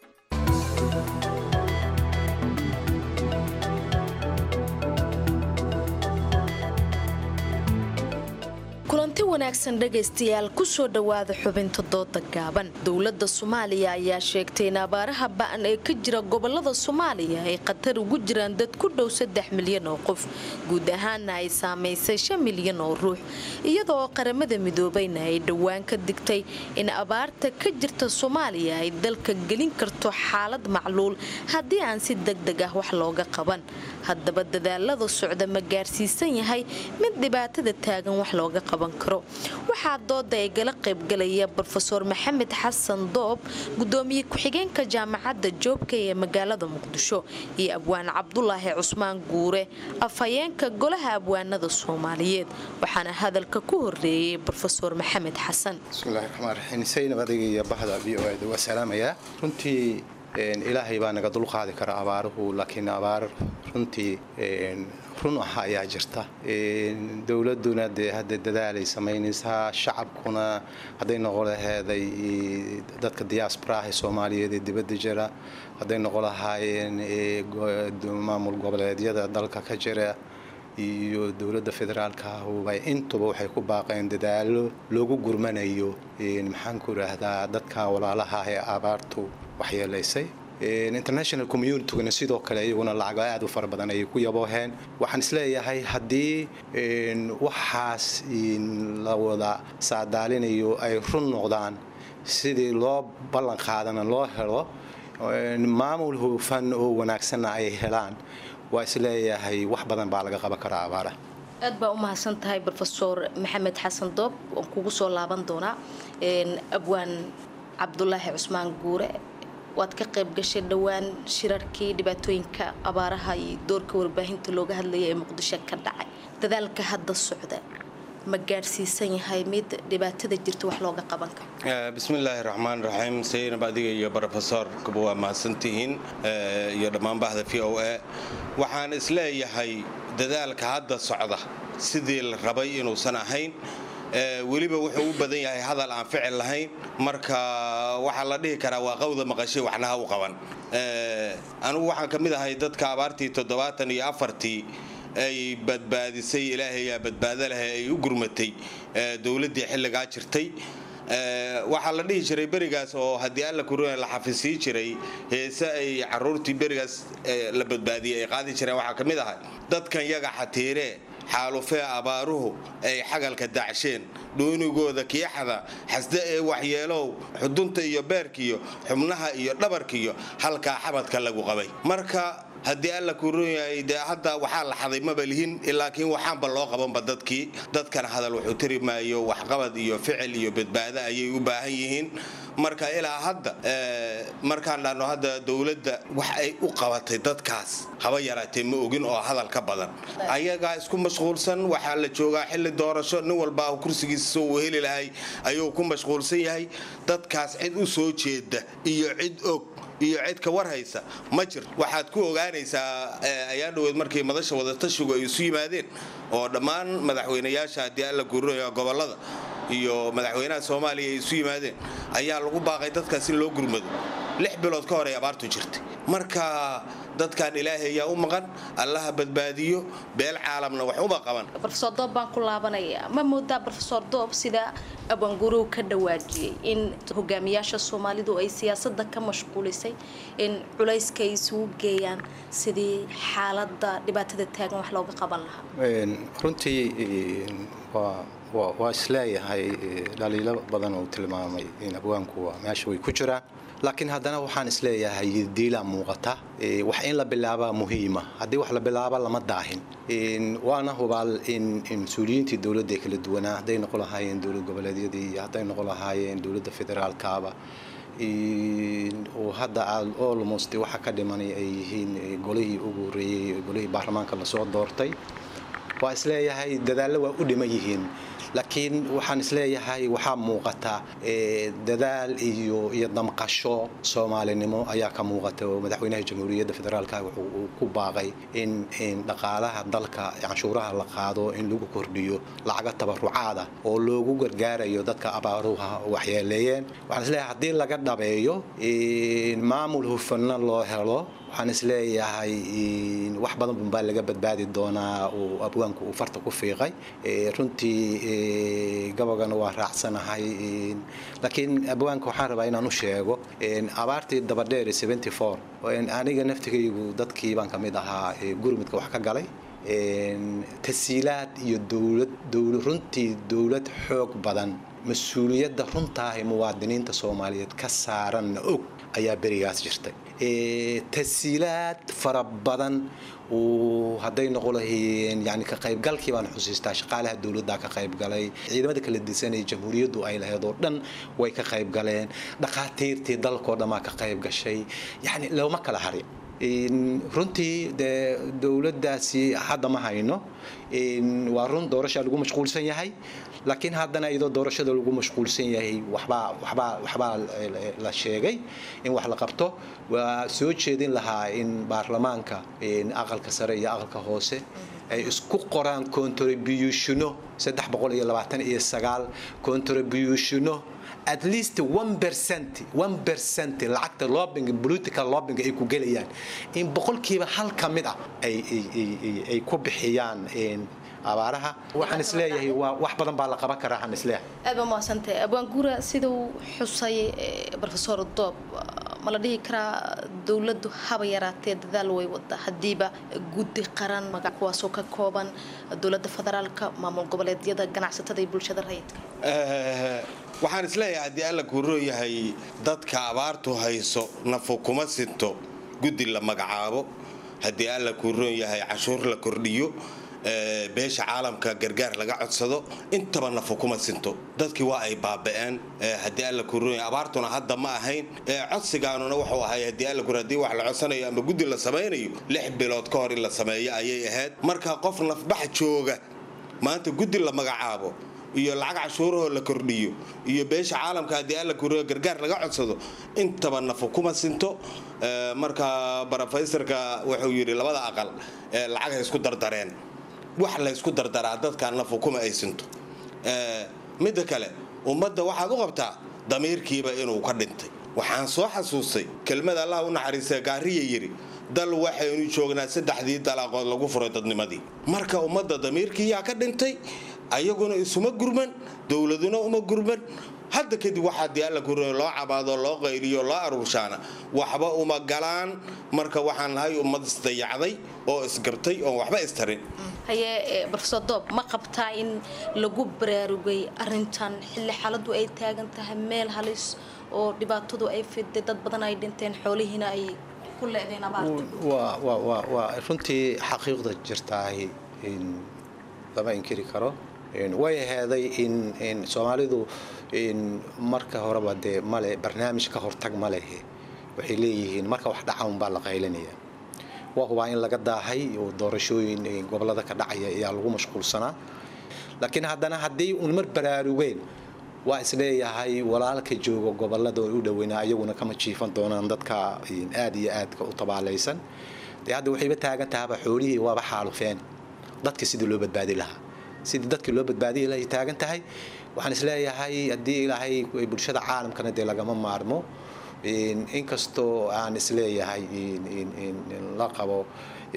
kulanti wanaagsan dhegaystayaal kusoo dhowaada xubinta dooda gaaban dowladda soomaaliya ayaa sheegtay in abaaraha ba'an ee ka jira gobolada soomaaliya ay khatar ugu jiraan dad ku dhow saddex milyan oo qof guud ahaana ay saamaysay shan milyan oo ruux iyadoo qaramada midoobayna ay dhowaan ka digtay in abaarta ka jirta soomaaliya ay dalka gelin karto xaalad macluul haddii aan si degdeg ah wax looga qaban haddaba dadaalada socda ma gaarsiisan yahay mid dhibaatada taagan wax looga qaban karo waxaa dooda ay gala qaybgalaya brofeor maxamed xasan doob gudoomiye ku-xigeenka jaamacadda joobka ee magaalada muqdisho iyo abwaan cabdulaahi cusmaan guure afhayeenka golaha abwaanada soomaaliyeed waxaana hadalka ku horeeyey brofeor maxamed xasan bismillahi raxmaan raxiim saynab adiga iyo bahda v o eda waa salaamayaa runtii ilaahay baa naga dulqaadi kara abaaruhu laakiin abaar runtii run ah ayaa jirta dowladuna dee hadda dadaalay samaynaysaa shacabkuna hadday noqon laheeday dadka diasporaha soomaaliyeed ee dibadda jira hadday noqon lahaayeen maamul goboleedyada dalka ka jira iyo dowladda federaalka ahuba intuba waxay ku baaqeen dadaalo loogu gurmanayo maxaan ku idhaahdaa dadka walaalaha ee abaartu waxyeelaysay international communityguna sidoo kale iyaguna lacago aad u fara badan ayay ku yabooheen waxaan isleeyahay haddii waxaas la wada saadaalinayo ay run noqdaan sidii loo ballan qaadana loo helo maamul hufan oo wanaagsanna ay helaan waa isleeyahay wax badan baa laga qaban karaa abaara aad baa u mahadsan tahay rofeor maxamed xasan doob waan kugu soo laaban doonaa abwaan cabdulaahi cusmaan guure waad ka qayb gashay dhowaan shirarkii dhibaatooyinka abaaraha iyo doorka warbaahinta looga hadlaya ee muqdisho ka dhacay dadaalka hadda socda ma gaadhsiisan yahay mid dhibaatada jirta wax looga qaban karo bismillaahi raxmaan raxiim saynab adiga iyo brofesorkuba waa mahadsantihiin iyo dhammaan bahda v o a waxaan isleeyahay dadaalka hadda socda sidii la rabay inuusan ahayn weliba wuxuu u badan yahay hadal aan ficil lahayn marka waxaa la dhihi karaa waa qawda maqashay waxnaha u qaban anigu waxaan ka mid ahay dadka abaartii toddobaatan iyo afartii ay badbaadisay ilaahayaa badbaado leh ay u gurmatay dowladdii xilligaa jirtay waxaa la dhihi jiray berigaas oo haddii alla kuruna la xafisii jiray heese ay caruurtii berigaas la badbaadiyey ay qaadi jireen waxaa ka mid ahay dadkan yaga xatiiree xaalufee abaaruhu ay xagalka dacsheen dhuunigooda kiixada xasde ee waxyeelow xudunta iyo beerkiyo xubnaha iyo dhabarkiyo halkaa xabadka lagu qabay marka haddii alla kuu ron yahay dee hadda waxaa la xaday maba lihin laakiin waxaanba loo qabanba dadkii dadkana hadal wuxuu tiri maayo waxqabad iyo ficil iyo badbaado ayay u baahan yihiin marka ilaa hadda markaan dhahno hadda dowladda wax ay u qabatay dadkaas haba yaraatee ma ogin oo hadal ka badan ayagaa isku mashquulsan waxaa la joogaa xilli doorasho nin walba kursigiisa soo uu heli lahay ayuu ku mashquulsan yahay dadkaas cid u soo jeeda iyo cid og iyo cid ka war haysa ma jirto waxaad ku ogaanaysaa ayaa dhoweed markii madasha wadatashigu ay isu yimaadeen oo dhammaan madaxweynayaasha haddii alla guurinaya gobolada iyo madaxweynaha soomaaliya ay isu yimaadeen ayaa lagu baaqay dadkaas in loo gurmado lix bilood ka hor ay abaartu jirtay marka dadkan ilaahay ayaa u maqan allaha badbaadiyo beel caalamna wax uma qaban rofesor doob baan ku laabanayaa ma moodaa rofesor doob sida abangurow ka dhawaajiyey in hogaamiyaasha soomaalidu ay siyaasada ka mashquulisay in culayska ay isugu geeyaan sidii xaalada dhibaatada taagan wax looga qaban lahaa runtii waa isleeyahay dhaliilo badan uu tilmaamay in abwaanku meesha way ku jiraan laakiin haddana waxaan isleeyahay diilaa muuqata wax in la bilaabaa muhiima haddii wax la bilaaba lama daahin waana hubaal in mas-uuliyiintii dowladda kala duwanaa hadday noqon lahaayeen dowlad goboleedyadii iyo hadday noqon lahaayeen dowladda federaalkaaba oo hadda almost waxa ka dhimanay ay yihiin golihii ugu horeeyey golihii baarlamaanka lasoo doortay waa isleeyahay dadaallo waa u dhiman yihiin laakiin waxaan isleeyahay waxaa muuqata dadaal iyo iyo damqasho soomaalinimo ayaa ka muuqata oo madaxweynaha jamhuuriyadda federaalka wuxuu ku baaqay in dhaqaalaha dalka canshuuraha la qaado in lagu kordhiyo lacaga tabarucaada oo loogu gargaarayo dadka abaaruha waxyeeleeyeen waxaan isleeyahay haddii laga dhabeeyo maamul hufanna loo helo waxaan isleeyahay wax badan baa laga badbaadi doonaa oo abwaanku uu farta ku fiiqay runtii gabagana waa raacsanahay laakiin abwaanka waxaan rabaa inaan u sheego abaartii dabadheer aniga naftigaygu dadkii baan ka mid ahaa gurmudka wax ka galay tasiilaad iyo dowlad runtii dowlad xoog badan mas-uuliyadda runtaahay muwaadiniinta soomaaliyeed ka saaranna og ayaa berigaas jirtay tasiilaad fara badan hadday noqon lahayeen yani ka qaybgalkii baan xusiistaa shaqaalaha dowladda ka qaybgalay ciidamada kala disanay jamhuuriyaddu ay lahayd oo dhan way ka qaybgaleen dhakhaatiirtii dalkoo dhammaa ka qayb gashay yani looma kala harin runtii dee dowladdaasi hadda ma hayno waa run doorashaa lagu mashquulsan yahay laakiin haddana iyadoo doorashada lagu mashquulsan yahay waxbaa waxbaa waxbaa la sheegay in wax la qabto waa soo jeedin lahaa in baarlamaanka aqalka sare iyo aqalka hoose ay isku qoraan contributiono saddex boqol iyo labaatan iyo sagaal contributiono at least one percent one percent lacagta lobbying political lobbying ay ku gelayaan in boqolkiiba hal ka mid ah ay ay ku bixiyaan abaaraha waxaan isleeyahay waa wax badan baa la qaban karaa waxaan isleeyahay aad baa mahadsantahay abwaan guura siduu xusay profesor doob ma la dhihi karaa dowladdu haba yaraatee dadaal way wada haddiiba guddi qaran magac kuwaasoo ka kooban dowladda federaalka maamul goboleedyada ganacsatada iyo bulshada rayidka waxaan isleeyahay haddii alla kuuroo yahay dadka abaartu hayso nafu kuma sinto guddi la magacaabo haddii alla kuuroon yahay cashuur la kordhiyo beesha caalamka gargaar laga codsado intaba nafu kuma sinto dadkii waa ay baaba'een haddii alla kuuroon yahay abaartuna hadda ma ahayn codsigaanuna wuxuu ahay haddii alla kuur haddii wax la codsanayo ama guddi la samaynayo lix bilood ka hor in la sameeyo ayay ahayd marka qof nafbax jooga maanta guddi la magacaabo iyo lacag cashuurahoo la kordhiyo iyo beesha caalamka haddii alla kuriyo gargaar laga codsado intaba nafu kuma sinto marka brofesorka wuxuu yidhi labada aqal lacag hay isku dardareen wax la ysku dardaraa dadka nafu kuma ay sinto midda kale ummadda waxaad u qabtaa damiirkiiba inuu ka dhintay waxaan soo xasuustay kelmada allah u naxariista gaariya yidhi dal waxaynu joognaa saddexdii dalaaqood lagu furay dadnimadii marka ummadda damiirkiiyaa ka dhintay ayaguna isuma gurman dowladuna uma gurman hadda kadib waxaa dii alla gurmay loo cabaado loo qayliyo loo aruurshaana waxba uma galaan marka waxaan nahay ummad isdayacday oo isgabtay oon waxba istarin haye brofesor doob ma qabtaa in lagu baraarugay arintan xilli xaaladu ay taagan tahay meel halis oo dhibaatadu ay fiday dad badan ay dhinteen xoolihiina ay ku leedeen abaarta waa runtii xaqiiqda jirtaahi lama inkiri karo way aheeday in soomaalidu marka horeba dee male barnaamij ka hortag ma lehe waxay leeyihiin marka wax dhaca unbaa la qaylinaya waa hubaa in laga daahay oo doorashooyin gobolada ka dhacaya ayaa lagu mashquulsanaa laakiin haddana haddii un mar baraarugeen waa isleeyahay walaalka jooga gobolada u dhaweynaa ayaguna kama jiifan doonaan dadka aad iyo aadka u tabaalaysan dee hadda waxayba taagan tahaba xoolihii waaba xaalufeen dadka sidii loo badbaadi lahaa sidii dadkii loo badbaadiyi lahay taagan tahay waxaan isleeyahay haddii ilaahay bulshada caalamkana dee lagama maarmo inkastoo aan isleeyahay la qabo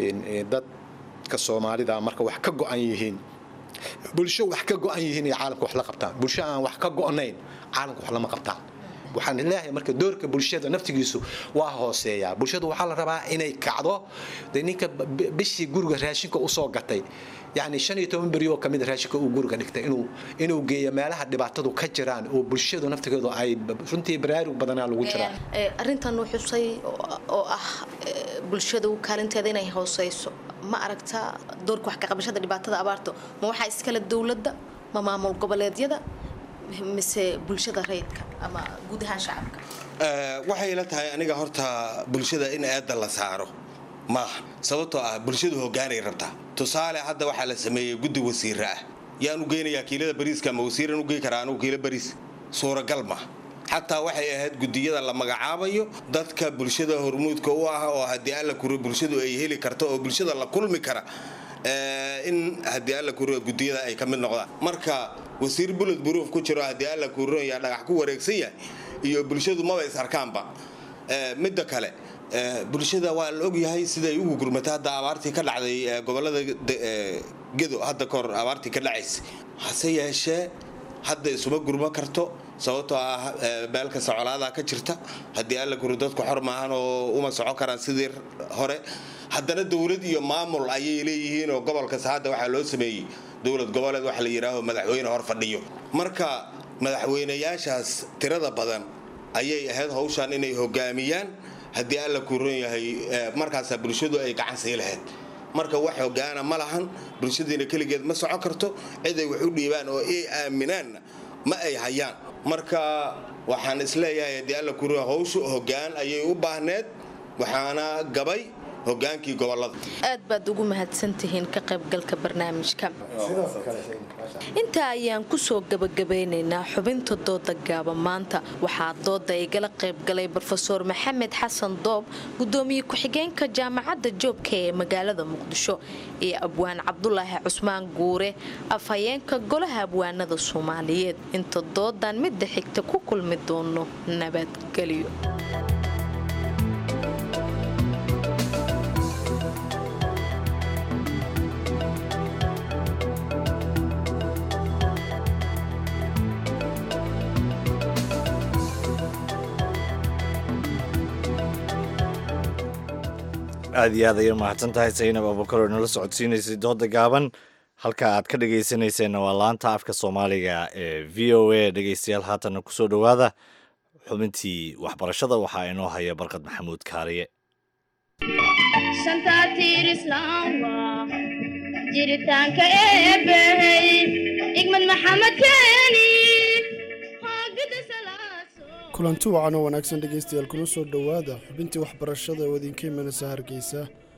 dadka soomaalida marka wax ka go-an yihiin bulsho wax ka go-an yihiin ay caalamka wax la qabtaan bulsho aan wax ka go-nayn caalamka wax lama qabtaan waxaan leeyahay marka doorka bulshada naftigiisu waa hooseeyaa bulshadu waxaa la rabaa inay kacdo de ninka bishii guriga raashinka usoo gatay yani shan iyo toban beri oo kamid raashinka uu guriga dhigtay inuu inuu geeyo meelaha dhibaatadu ka jiraan oo bulshadu naftigeedu ay runtii baraarug badanaa lagu jiraa arrintan uu xusay oo ah bulshadu kaalinteeda inay hooseyso ma aragtaa doorka wax ka qabashada dhibaatada abaarto ma waxaa iskale dowladda ma maamul goboleedyada mise bulshada rayidka ama guud ahaan shacabka waxay la tahay aniga horta bulshada in eedda la saaro maaha sababtoo ah bulshadu hogaanay rabtaa tusaale hadda waxaa la sameeyey guddi wasiira ah yaan u geynayaa kiilada bariiska ama wasiiran u geyn karaa anugu kiilo bariis suuragal ma xataa waxay ahayd gudiyada la magacaabayo dadka bulshada hormuudka u ah oo haddii alla kuro bulshadu ay heli karto oo bulshada la kulmi kara in haddii alla kuro gudiyada ay ka mid noqdaan marka wasiir bulod buruuf ku jiro haddii alla kuro yaa dhagax ku wareegsan yahay iyo bulshadu maba is arkaanba midda kale bulshada waa la ogyahay siday ugu gurmatay hadda abaartii ka dhacday gobolada gedo hadda kahor abaartii ka dhacaysa hase yeeshee hadda isuma gurma karto sababtoo ah meel kasta colaadaa ka jirta haddii alla guro dadku xor maahan oo uma soco karaan sidii hore haddana dowlad iyo maamul ayay leeyihiin oo gobol kasta hadda waxaa loo sameeyey dowlad goboleed waxa la yidhaaho madaxweyne hor fadhiyo marka madaxweynayaashaas tirada badan ayay ahayd hawshan inay hogaamiyaan haddii alla kuron yahay markaasaa bulshadu ay gacan sii lahayd marka wax hogaana ma lahan bulshadiina keligeed ma soco karto ciday wax u dhiibaan oo ay aaminaanna ma ay hayaan marka waxaan isleeyahay haddii alla kuron hawshu hogaan ayay u baahneed waxaana gabay hogaankii gobolada aad baad ugu mahadsantihiin ka qaybgalka barnaamijka intaa ayaan kusoo gabagabeynaynaa xubinta dooda gaaba maanta waxaa dooda igala qaybgalay brofeor maxamed xasan doob gudoomiye ku-xigeenka jaamacadda joobka ee magaalada muqdisho iyo abwaan cabdulaahi cusmaan guure afhayeenka golaha abwaanada soomaaliyeed inta doodan midda xigta ku kulmi doono nabadgelyo aad iyo aad ayay umahadsan tahay saynab abukar oo nala socodsiinaysay dooda gaaban halka aad ka dhegaysanayseena waa laanta afka soomaaliga ee v o a dhegaystayaal haatanna kusoo dhowaada xubintii waxbarashada waxaa inoo haya barkad maxamuud kaariye jiritaanka eebbahey igmad maxamed keeni kulanti wacan oo wanaagsan dhegaystayaal kuna soo dhowaada xubintii waxbarashada oo idinka imanaysa hargeysa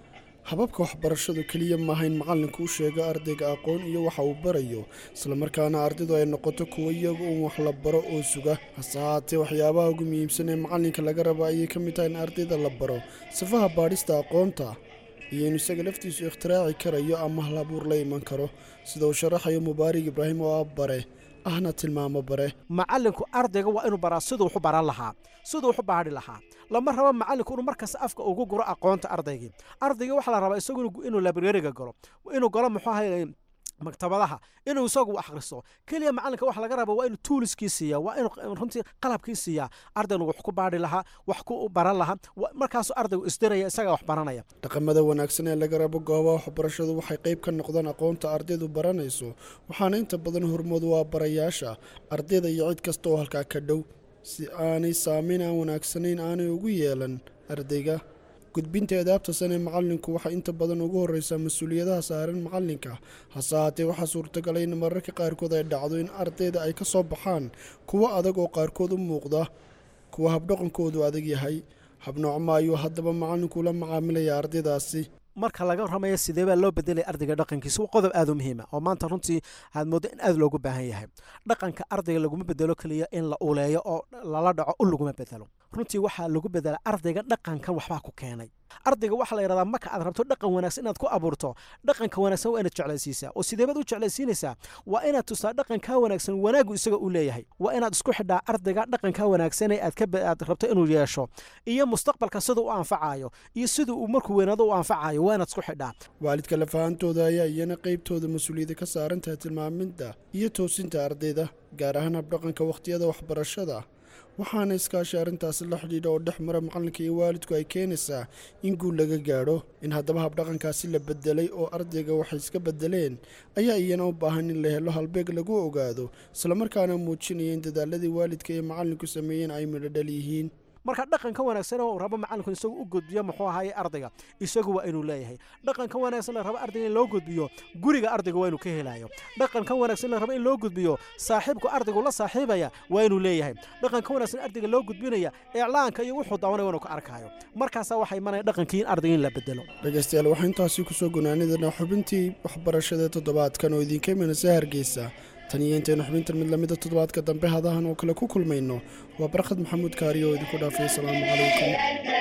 hababka waxbarashadu keliya maaha in macallinku u sheego ardayga aqoon iyo waxa uu barayo islamarkaana ardaydu ay noqoto kuwo iyagu uun wax la baro oo suga hase haatee waxyaabaha ugu muhiimsan ee macallinka laga raba ayay ka mid tahay in ardayda la baro sifaha baadhista aqoonta iyo in isaga laftiisu ikhtiraaci karayo ama hal abuur la iman karo sida uu sharaxayo mubaarig ibraahim oo ah bare ahna tilmaamo bare macallinku ardayga waa inuu baraa siduu wax u baran lahaa siduu wax u baadhi lahaa lama rabo macallinku inuu markasta afka ugu guro aqoonta ardaygii ardayga waxaa la rabaa isagu inuu librariga galo inuu galo muxuu ahay maktabadaha inuu isagu akhristo keliya macallinka waxa laga raba waa inuu tuuliskii siiya waa inuu runtii qalabkii siiyaa ardaynu wax ku baadhi lahaa wax ku baran lahaa markaasuu ardaygu isdiraya isagaa wax baranaya dhaqamada wanaagsan ee laga rabo goobaha waxbarashadu waxay qayb ka noqdaan aqoonta ardaydu baranayso waxaana inta badan hormood waa barayaasha ardayda iyo cid kasta oo halkaa ka dhow si aanay saameyn aan wanaagsanayn aanay ugu yeelan ardayga gudbinta edaabta san ee macallinku waxaa inta badan ugu horreysaa mas-uuliyadaha saaran macallinka hase haatee waxaa suurtagalay in mararka qaarkood ay dhacdo in ardayda ay ka soo baxaan kuwo adag oo qaarkood u muuqda kuwa habdhaqankoodu adag yahay habnoocma ayuu haddaba macallinku la macaamilaya ardaydaasi marka laga ramayo sidee baa loo bedelaya ardayga dhaqankiisa waa qodob aad u muhiima oo maanta runtii aad mooddo in aad loogu baahan yahay dhaqanka ardayga laguma bedelo keliya in la uleeyo oo lala dhaco u laguma bedelo runtii waxaa lagu bedela ardayga dhaqankan waxbaa ku keenay ardayga waxaa la yidhahdaa marka aad rabto dhaqan wanaagsan inaad ku abuurto dhaqanka wanaagsan waa inaad jeclaysiisaa oo sideebaad u jeclaysiinaysaa waa inaad tustaa dhaqankaa wanaagsan wanaagu isaga u leeyahay waa inaad isku xidhaa ardayga dhaqankaa wanaagsan ee aad rabto inuu yeesho iyo mustaqbalka siduu u anfacayo iyo siduu uu markuu weynaado u anfacayo waa inaad isku xidhaa waalidka lafahantooda ayaa iyana qaybtooda mas-uuliyadda ka saaran tahay tilmaaminta iyo toosinta ardayda gaar ahaan habdhaqanka wakhtiyada waxbarashada waxaana iskaashi arrintaasi la xidhiidha oo dhex mara macallinka iyo waalidku ay keenaysaa in guul laga gaadho in haddaba habdhaqankaasi la bedelay oo ardayga waxay iska bedeleen ayaa iyana u baahan in la helo halbeeg lagu ogaado islamarkaana muujinaya in dadaaladii waalidka iyo macallinku sameeyeen ay midho dhal yihiin marka dhaqanka wanaagsan oo rabo macallinku isagu u gudbiyo muxuu ahaye ardayga isagu waa inuu leeyahay dhaqanka wanaagsan la rabo ardayga in loo gudbiyo guriga ardayga waa inuu ka helayo dhaqanka wanaagsan la rabo in loo gudbiyo saaxiibku ardaygu la saaxiibaya waa inuu leeyahay dhaqanka wanaagsan ardayga loo gudbinaya iclaanka iyo wuxuu daawanaya waa inuu ka arkayo markaasaa waxaa imanaya dhaqankii in ardayga in la bedelo dhegaystayaal waxaa intaasi kusoo gunaanidana xubintii waxbarashada toddobaadkan oo idinka imanaysa hargeysa tan iyo intaynu xubintan mid lamida toddobaadka dambe hadahan oo kale ku kulmayno waa barkhad maxamuud kaariyo oo idinku dhaafay asalaamu calaykum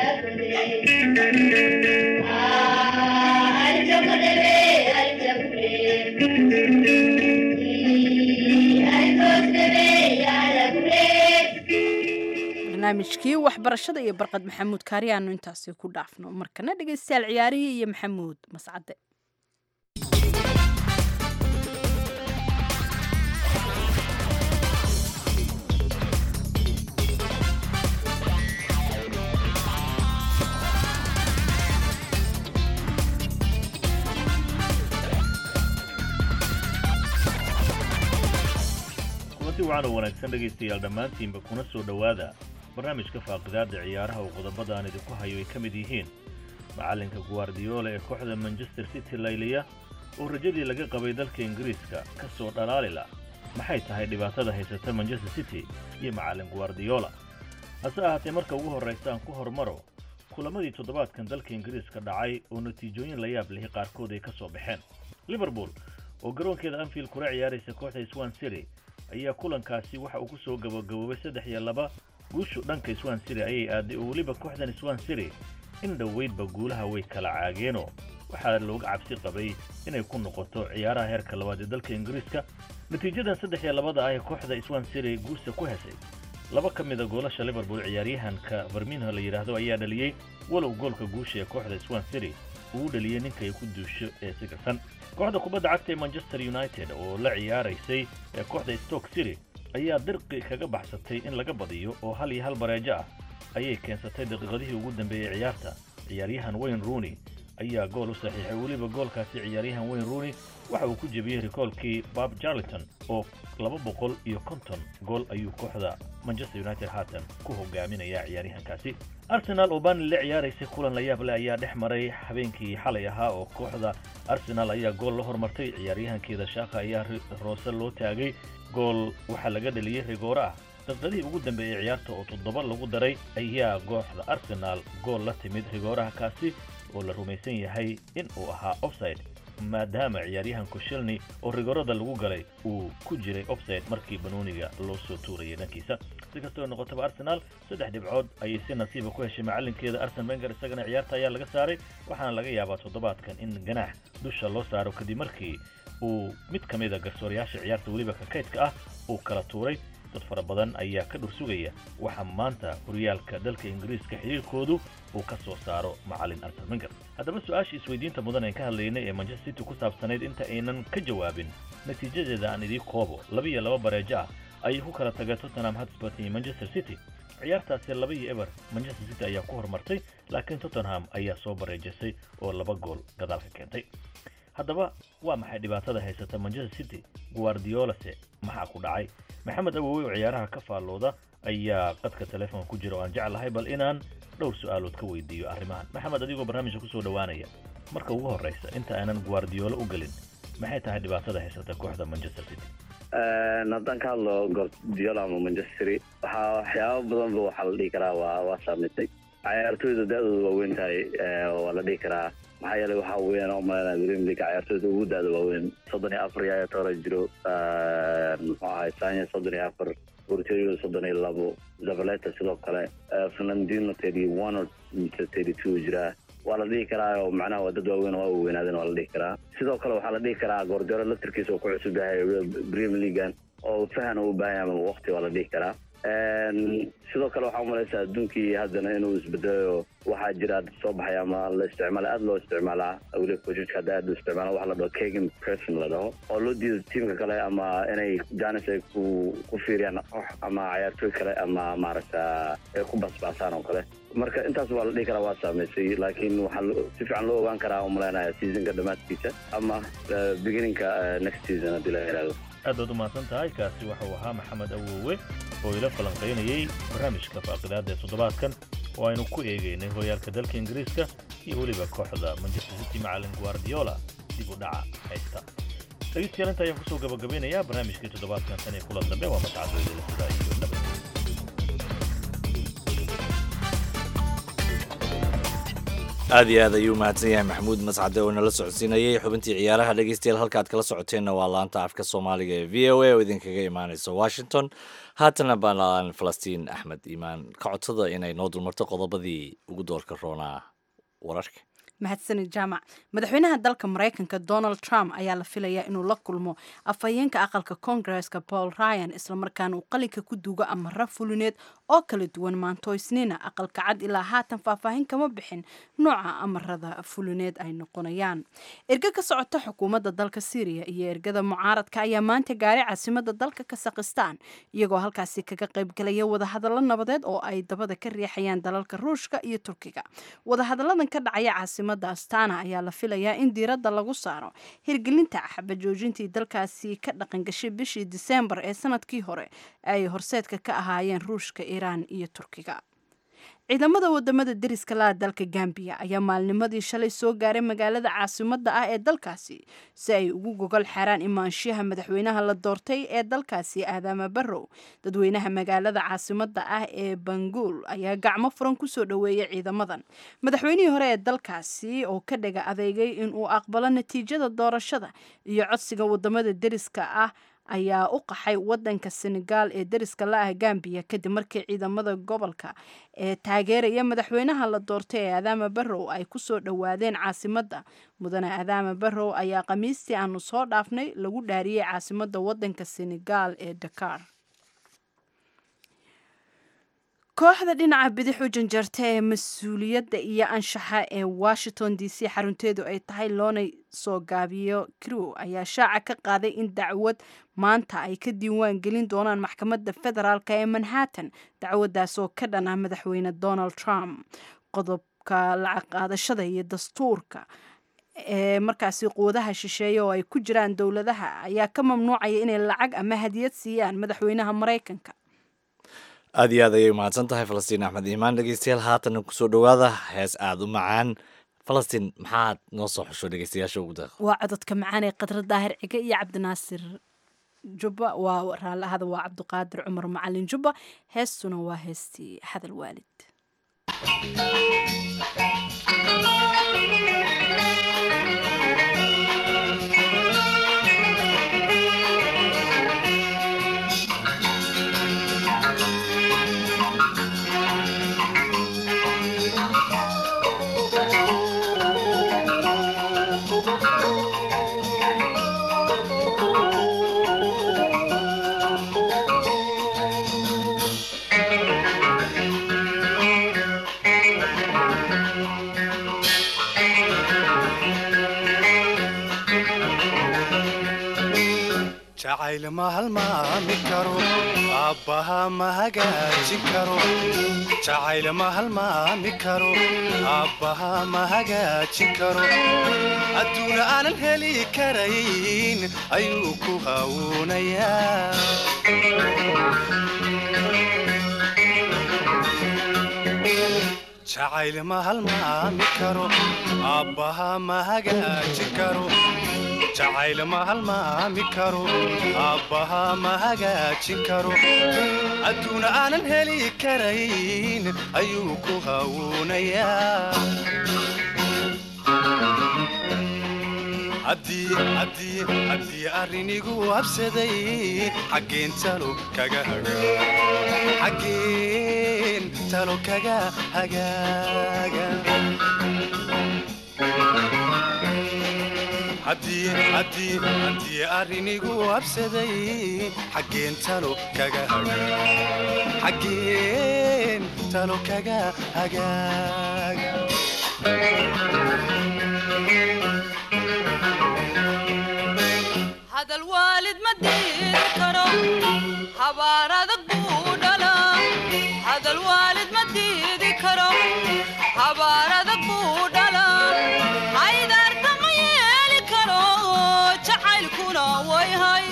barnaamijkii waxbarashada iyo barqad maxamuud kaari aanu intaasi ku dhaafno markana dhegaystayaal ciyaarihii iyo maxamuud mascade kulanti wacan wanaagsan dhegaystayaal dhammaantiinba kuna soo dhowaada barnaamijka faaqidaada ciyaaraha uu qodobada aan idinku hayo ay ka mid yihiin macallinka guardiola ee kooxda manchester city layliya oo rajadii laga qabay dalka ingiriiska ka soo dhalaalila maxay tahay dhibaatada haysata manchester city iyo macallin guardiola hase ahaatee marka ugu horraysa aan ku hormaro kulamadii toddobaadkan dalka ingiriiska dhacay oo natiijooyin la yaab lihi qaarkood ay ka soo baxeen liverpool oo garoonkeeda anfield kula ciyaaraysa kooxda swan city ayaa kulankaasi waxa uu ku soo gabagaboobay saddex iyo laba guushu dhanka swan city ayay aaday oo weliba kooxdan swan city in dhoweydba guulaha way kala caageenoo waxaa looga cabsi qabay inay ku noqoto ciyaaraha heerka labaad ee dalka ingiriiska natiijadan saddex iyo labada ah ee kooxda swan city guusta ku hesay laba ka mida goolasha liverpool ciyaaryahanka farminho la yidhaahdo ayaa dhaliyey walow goolka guusha ee kooxda swan city uu dhaliyey ninkay ku duusho ee sigarsan kooxda kubadda cagta ee manchester united oo la ciyaaraysay ee kooxda stoke city ayaa dirqi kaga baxsatay in laga badiyo oo hal iyo hal bareejo ah ayay keensatay daqiiqadihii ugu dambeeyey ciyaarta ciyaaryahan wayne rooney ayaa gool u saxiixay weliba goolkaasi ciyaaryahan wayne rooney waxa uu ku jebiyey rikoolkii bob jarleton oo laba boqol iyo konton gool ayuu kooxda manchester united haatan ku hogaaminaya ciyaaryahankaasi arsenal oo bani la ciyaaraysay kulan la yaab leh ayaa dhex maray habeenkii xalay ahaa oo kooxda arsenal ayaa gool la hormartay ciyaaryahankeeda shaaka ayaa roose loo taagay gool waxaa laga dhaliyey rigoore ah daqiiqadihii ugu dambeeyey ciyaarta oo toddoba lagu daray ayaa kooxda arsenal gool la timid rigooraha kaasi oo la rumaysan yahay in uu ahaa offside maadaama ciyaaryahan koshelni oo rigorada lagu galay uu ku jiray offside markii banooniga loo soo tuurayay dhankiisa si kastoo noqotaba arsenal saddex dhibcood ayay si nasiiba ku heshay macalinkeeda arsen wenger isagana ciyaarta ayaa laga saaray waxaana laga yaabaa toddobaadkan in ganaax dusha loo saaro kadib markii uu mid ka mid a garsoorayaasha ciyaarta weliba ka kaydka ah uu kala tuuray dad fara badan ayaa ka dhur sugaya waxaa maanta horyaalka dalka ingiriiska xiriirkoodu uu ka soo saaro macalin arsen wenger haddaba su-aashii isweydiinta mudan aan ka hadlaynay ee manchester city ku saabsanayd inta aynan ka jawaabin natiijadeeda aan idii koobo laba iyo laba bareejo ah ayay ku kala tageen tottenham hotspur iyo manchester city ciyaartaasi laba iyo eber manchester city ayaa ku horumartay laakiin tottenham ayaa soo bareejisay oo laba gool gadaal ka keentay haddaba waa maxay dhibaatada haysata manchester city guardiolase maxaa ku dhacay maxamed awowe oo ciyaaraha ka faallooda ayaa qadka telefoon ku jira oo aan jeclahay bal inaan dhowr su-aalood ka weydiiyo arrimahan maxamed adigoo barnaamijka kusoo dhowaanaya marka ugu horreysa inta aanan guardiolo u gelin maxay tahay dhibaatada haysata kooxda manchester city haddaan ka hadlo guardiola ama manchester waxaa waxyaaba badanba waxaa la dhihi karaa waa waa saameysay ciyaartooyda da-dooda waa weyn tahay waa la dhihi karaa maxaa yeelay waxaa weeyaan oo malayna premier league ciyaartooyda ugu da-da waaweyn soddon iyo afar yaa toora jiro muxuu ahay sanya soddon iyo afar borterio soddon iyo labo zavaleta sidoo kale fernandino thirty one or thirty two jiraa waa la dhihi karaa oo macnaha waa dad waaweyn oo waa weynaadeen waa la dhihi karaa sidoo kale waxaa la dhihi karaa goordero laftirkiisa oo ku cusub yahay premier leaguean oo fahan uu u baahan yahay ama waqti waa la dhihi karaa sidoo kale waxaa umalaysaa adduunkii haddana inuu isbedelayo waxaa jira soo baxay ama la isticmaala aada loo isticmaalaa weliba coachka hadda aada loo isticmaala waxa la dhaho kagan person la dhaho oo loo diido tiimka kale ama inay janis ay ku ku fiiriyaan koox ama ciyaartooy kale ama maaragta ay ku basbaasaan oo kale marka intaas waa la dhihi karaa waa saameysay laakiin waxaa si fiican loo ogaan karaa umalaynaya seasonka dhammaadkiisa ama beginninka next season haddii la yidhaahdo aad baad u mahadsan tahay kaasi waxauu ahaa maxamed awowe oo ila falanqaynayay barnaamijka faaqidaada ee toddobaadkan oo aynu ku eegaynay horyaalka dalka ingiriiska iyo weliba kooxda manchester city macalin guardiola dib u dhaca haysta dhegeystayaal inta ayaan kusoo gabagabeynayaa barnaamijkii toddobaadkan tan iyo kulan dambe waa mascadooda sidaa iyo nabad aad iyo aad ayuu mahadsan yahay maxamuud mascade oo nala socodsiinayay xubintii ciyaaraha dhegeystayaal halkaad kala socoteenna waa laanta afka soomaaliga ee v o a oo idinkaga imaaneysa washington haatana baan falastiin axmed iimaan ka codsada inay noo dulmarto qodobadii ugu doorka roonaa wararka mahadsanid jaamac madaxweynaha dalka maraykanka donald trump ayaa la filayaa inuu la kulmo afhayeenka aqalka koongareska paul ryan islamarkaana uu qalinka ku duugo amara fulineed oo kala duwan maanto isniina aqalka cad ilaa haatan faahfaahin kama bixin nooca amarada fulineed ay noqonayaan erge ka socota xukuumadda dalka syriya iyo ergada mucaaradka ayaa maanta gaaray caasimada dalka kasakhistan iyagoo halkaasi kaga qaybgalaya wadahadallo nabadeed oo ay dabada ka riixayaan dalalka ruushka iyo turkiga wadahadalladan ka dhacaya caasimada astana ayaa la filayaa in diiradda lagu saaro hirgelinta xabajoojintii dalkaasi ka dhaqangashay bishii diseembar ee sanadkii hore ay horseedka ka ahaayeen ruushka iiraan iyo turkiga ciidamada wadamada deriska laha dalka gambiya ayaa maalnimadii shalay soo gaaray magaalada caasimada ah ee dalkaasi si ay ugu gogol xaaraan imaanshiyaha madaxweynaha la doortay ee dalkaasi aadaama barrow dadweynaha magaalada caasimada ah ee banguul ayaa gacmo furan kusoo dhoweeyay ciidamadan madaxweynihii hore ee dalkaasi oo ka dhaga adeegay inuu aqbalo natiijada doorashada iyo codsiga wadamada deriska ah ayaa u qaxay wadanka senegaal ee deriska la-ah gambiya kadib markii ciidamada gobolka ee taageeraya madaxweynaha la doortay ee adaama barrow ay kusoo dhowaadeen caasimada mudane adaama barrow ayaa khamiistii aanu soo dhaafnay lagu dhaariyey caasimada wadanka senegaal ee dakar kooxda dhinaca bidix u janjarta ee mas-uuliyadda iyo anshaxa ee washington d c xarunteedu ay tahay loona soo gaabiyo crew ayaa shaaca ka qaaday in dacwad maanta ay ka diiwaan gelin doonaan maxkamadda federaalk ee manhattan dacwaddaas oo ka dhan ah madaxweyne donald trump qodobka lacag qaadashada iyo dastuurka ee markaasi quwadaha shisheeye oo ay ku jiraan dowladaha ayaa ka mamnuucaya inay lacag ama hadiyad siiyaan madaxweynaha maraykanka aad iyo aad ayay umahadsan tahay falastiin axmed iimaan dhegeystayaal haatana kusoo dhowaada hees aada u macaan falastiin maxaad noo soo xusho dhegeystayaasha ugu daaq waa cododka macaan ee qadra daahir cige iyo cabdinaasir jubba waa raallahada waa cabdiqaadir cumar macalin jubba heestuna waa heestii hadal waalid jacayl ma halmaami karo aabbaha ma hagaajin karo jacayl ma halmaami karo aabbaha ma hagaajin karo adduuna aanan heli karayn ayuu ku hawuunayaa jacayl ma halmaami karo aabbaha ma hagaajin karo jacayl ma halmaami karo aabbaha ma hagaajin karo adduuna aanan heli karayn ayuu ku hawuunayaa haddii arrinigu habsaday xaggeen talo kaga xaggeen talo kaga hagaaga haddii arrinigu habsaday xaggeen talo kaga xaggeen talo kaga hagaaga hadal waalid ma diidi karo habaar adag buu dhalaa hadal waalid ma diidi karo habaar adag buu dhalaa haydaarta ma yeeli karo jacaylkuna way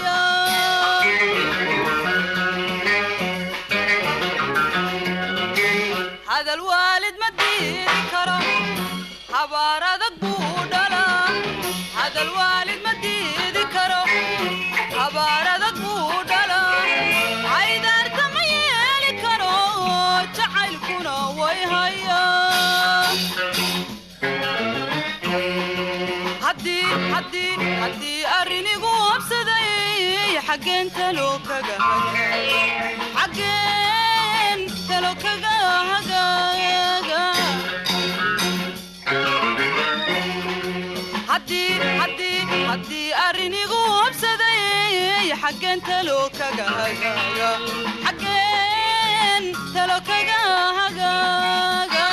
hayaa hadal waalid ma diidi karo habaar adag buu dhalaa hadal waalid ma diidi karo habaar adag buu dhalaa haydaarta ma yeeli karo jacaylkuna way hayaa haddii arrinigu habsaday xaggeen talo kaga xaggeen talo kaga hagaaga haddii arrinigu habsaday xaggeen talo kaga hagaaga xaggeen talo kaga hagaaga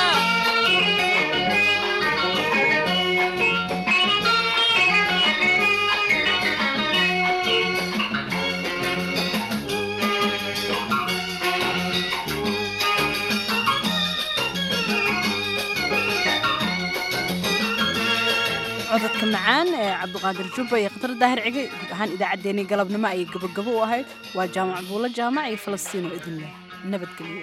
codadka macaan ee cabdiqaadir jubba iyo khatar daahir cige guud ahaan idaacaddeenii galabnimo ayay gabagabo u ahayd waa jaamac buulo jaamac iyo falastiin oo idin leh nabadgelyo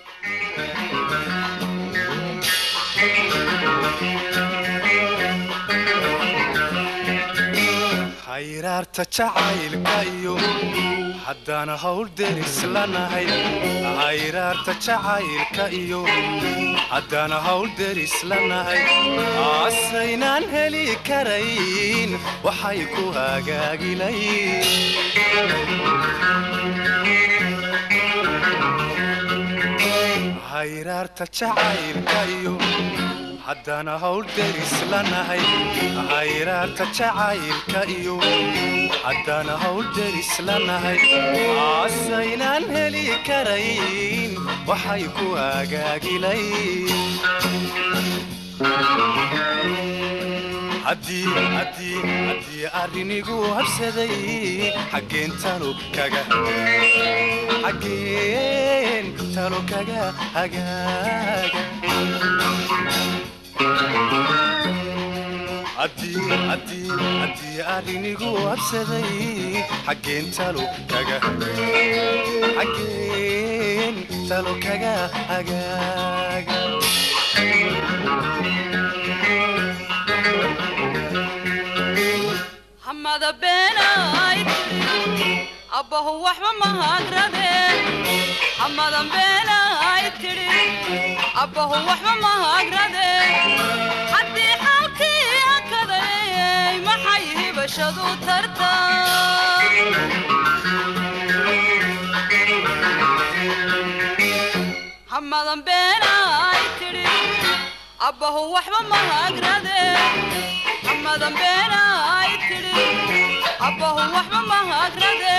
hayraarta jacaylka iyo haddaan hawl deris lanahay hayraarta jacaylka iyo haddaan hawl deris lanahay asaynaan heli karayn waxay ku hagaagilayn hayraarta jacaylka iyo haddaan hawl deris lanahay hayraarta jacaylka iyo haddaan hawl deris lanahay asaynaan heli karayn waxay ku hagaagilayn arrinigu habsaday xaggeen talo kaga xaggeen talo kaga hagaaga haddii arrinigu habsaday xaggeen talo kaga xaggeen talo kaga hagaaga hamada beenay abbahu waxba mahagradeen hamadan beenay tidhi abbahu waxba mahagradeen hibashadu tarta hamadan beenay tidhi abbahu waxba mahagrade hamadan beenay tidhi abbahu waxba mahagrade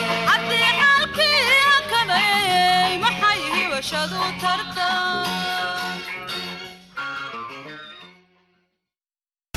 haddii xaalkii hakaday maxay hibashadu tarta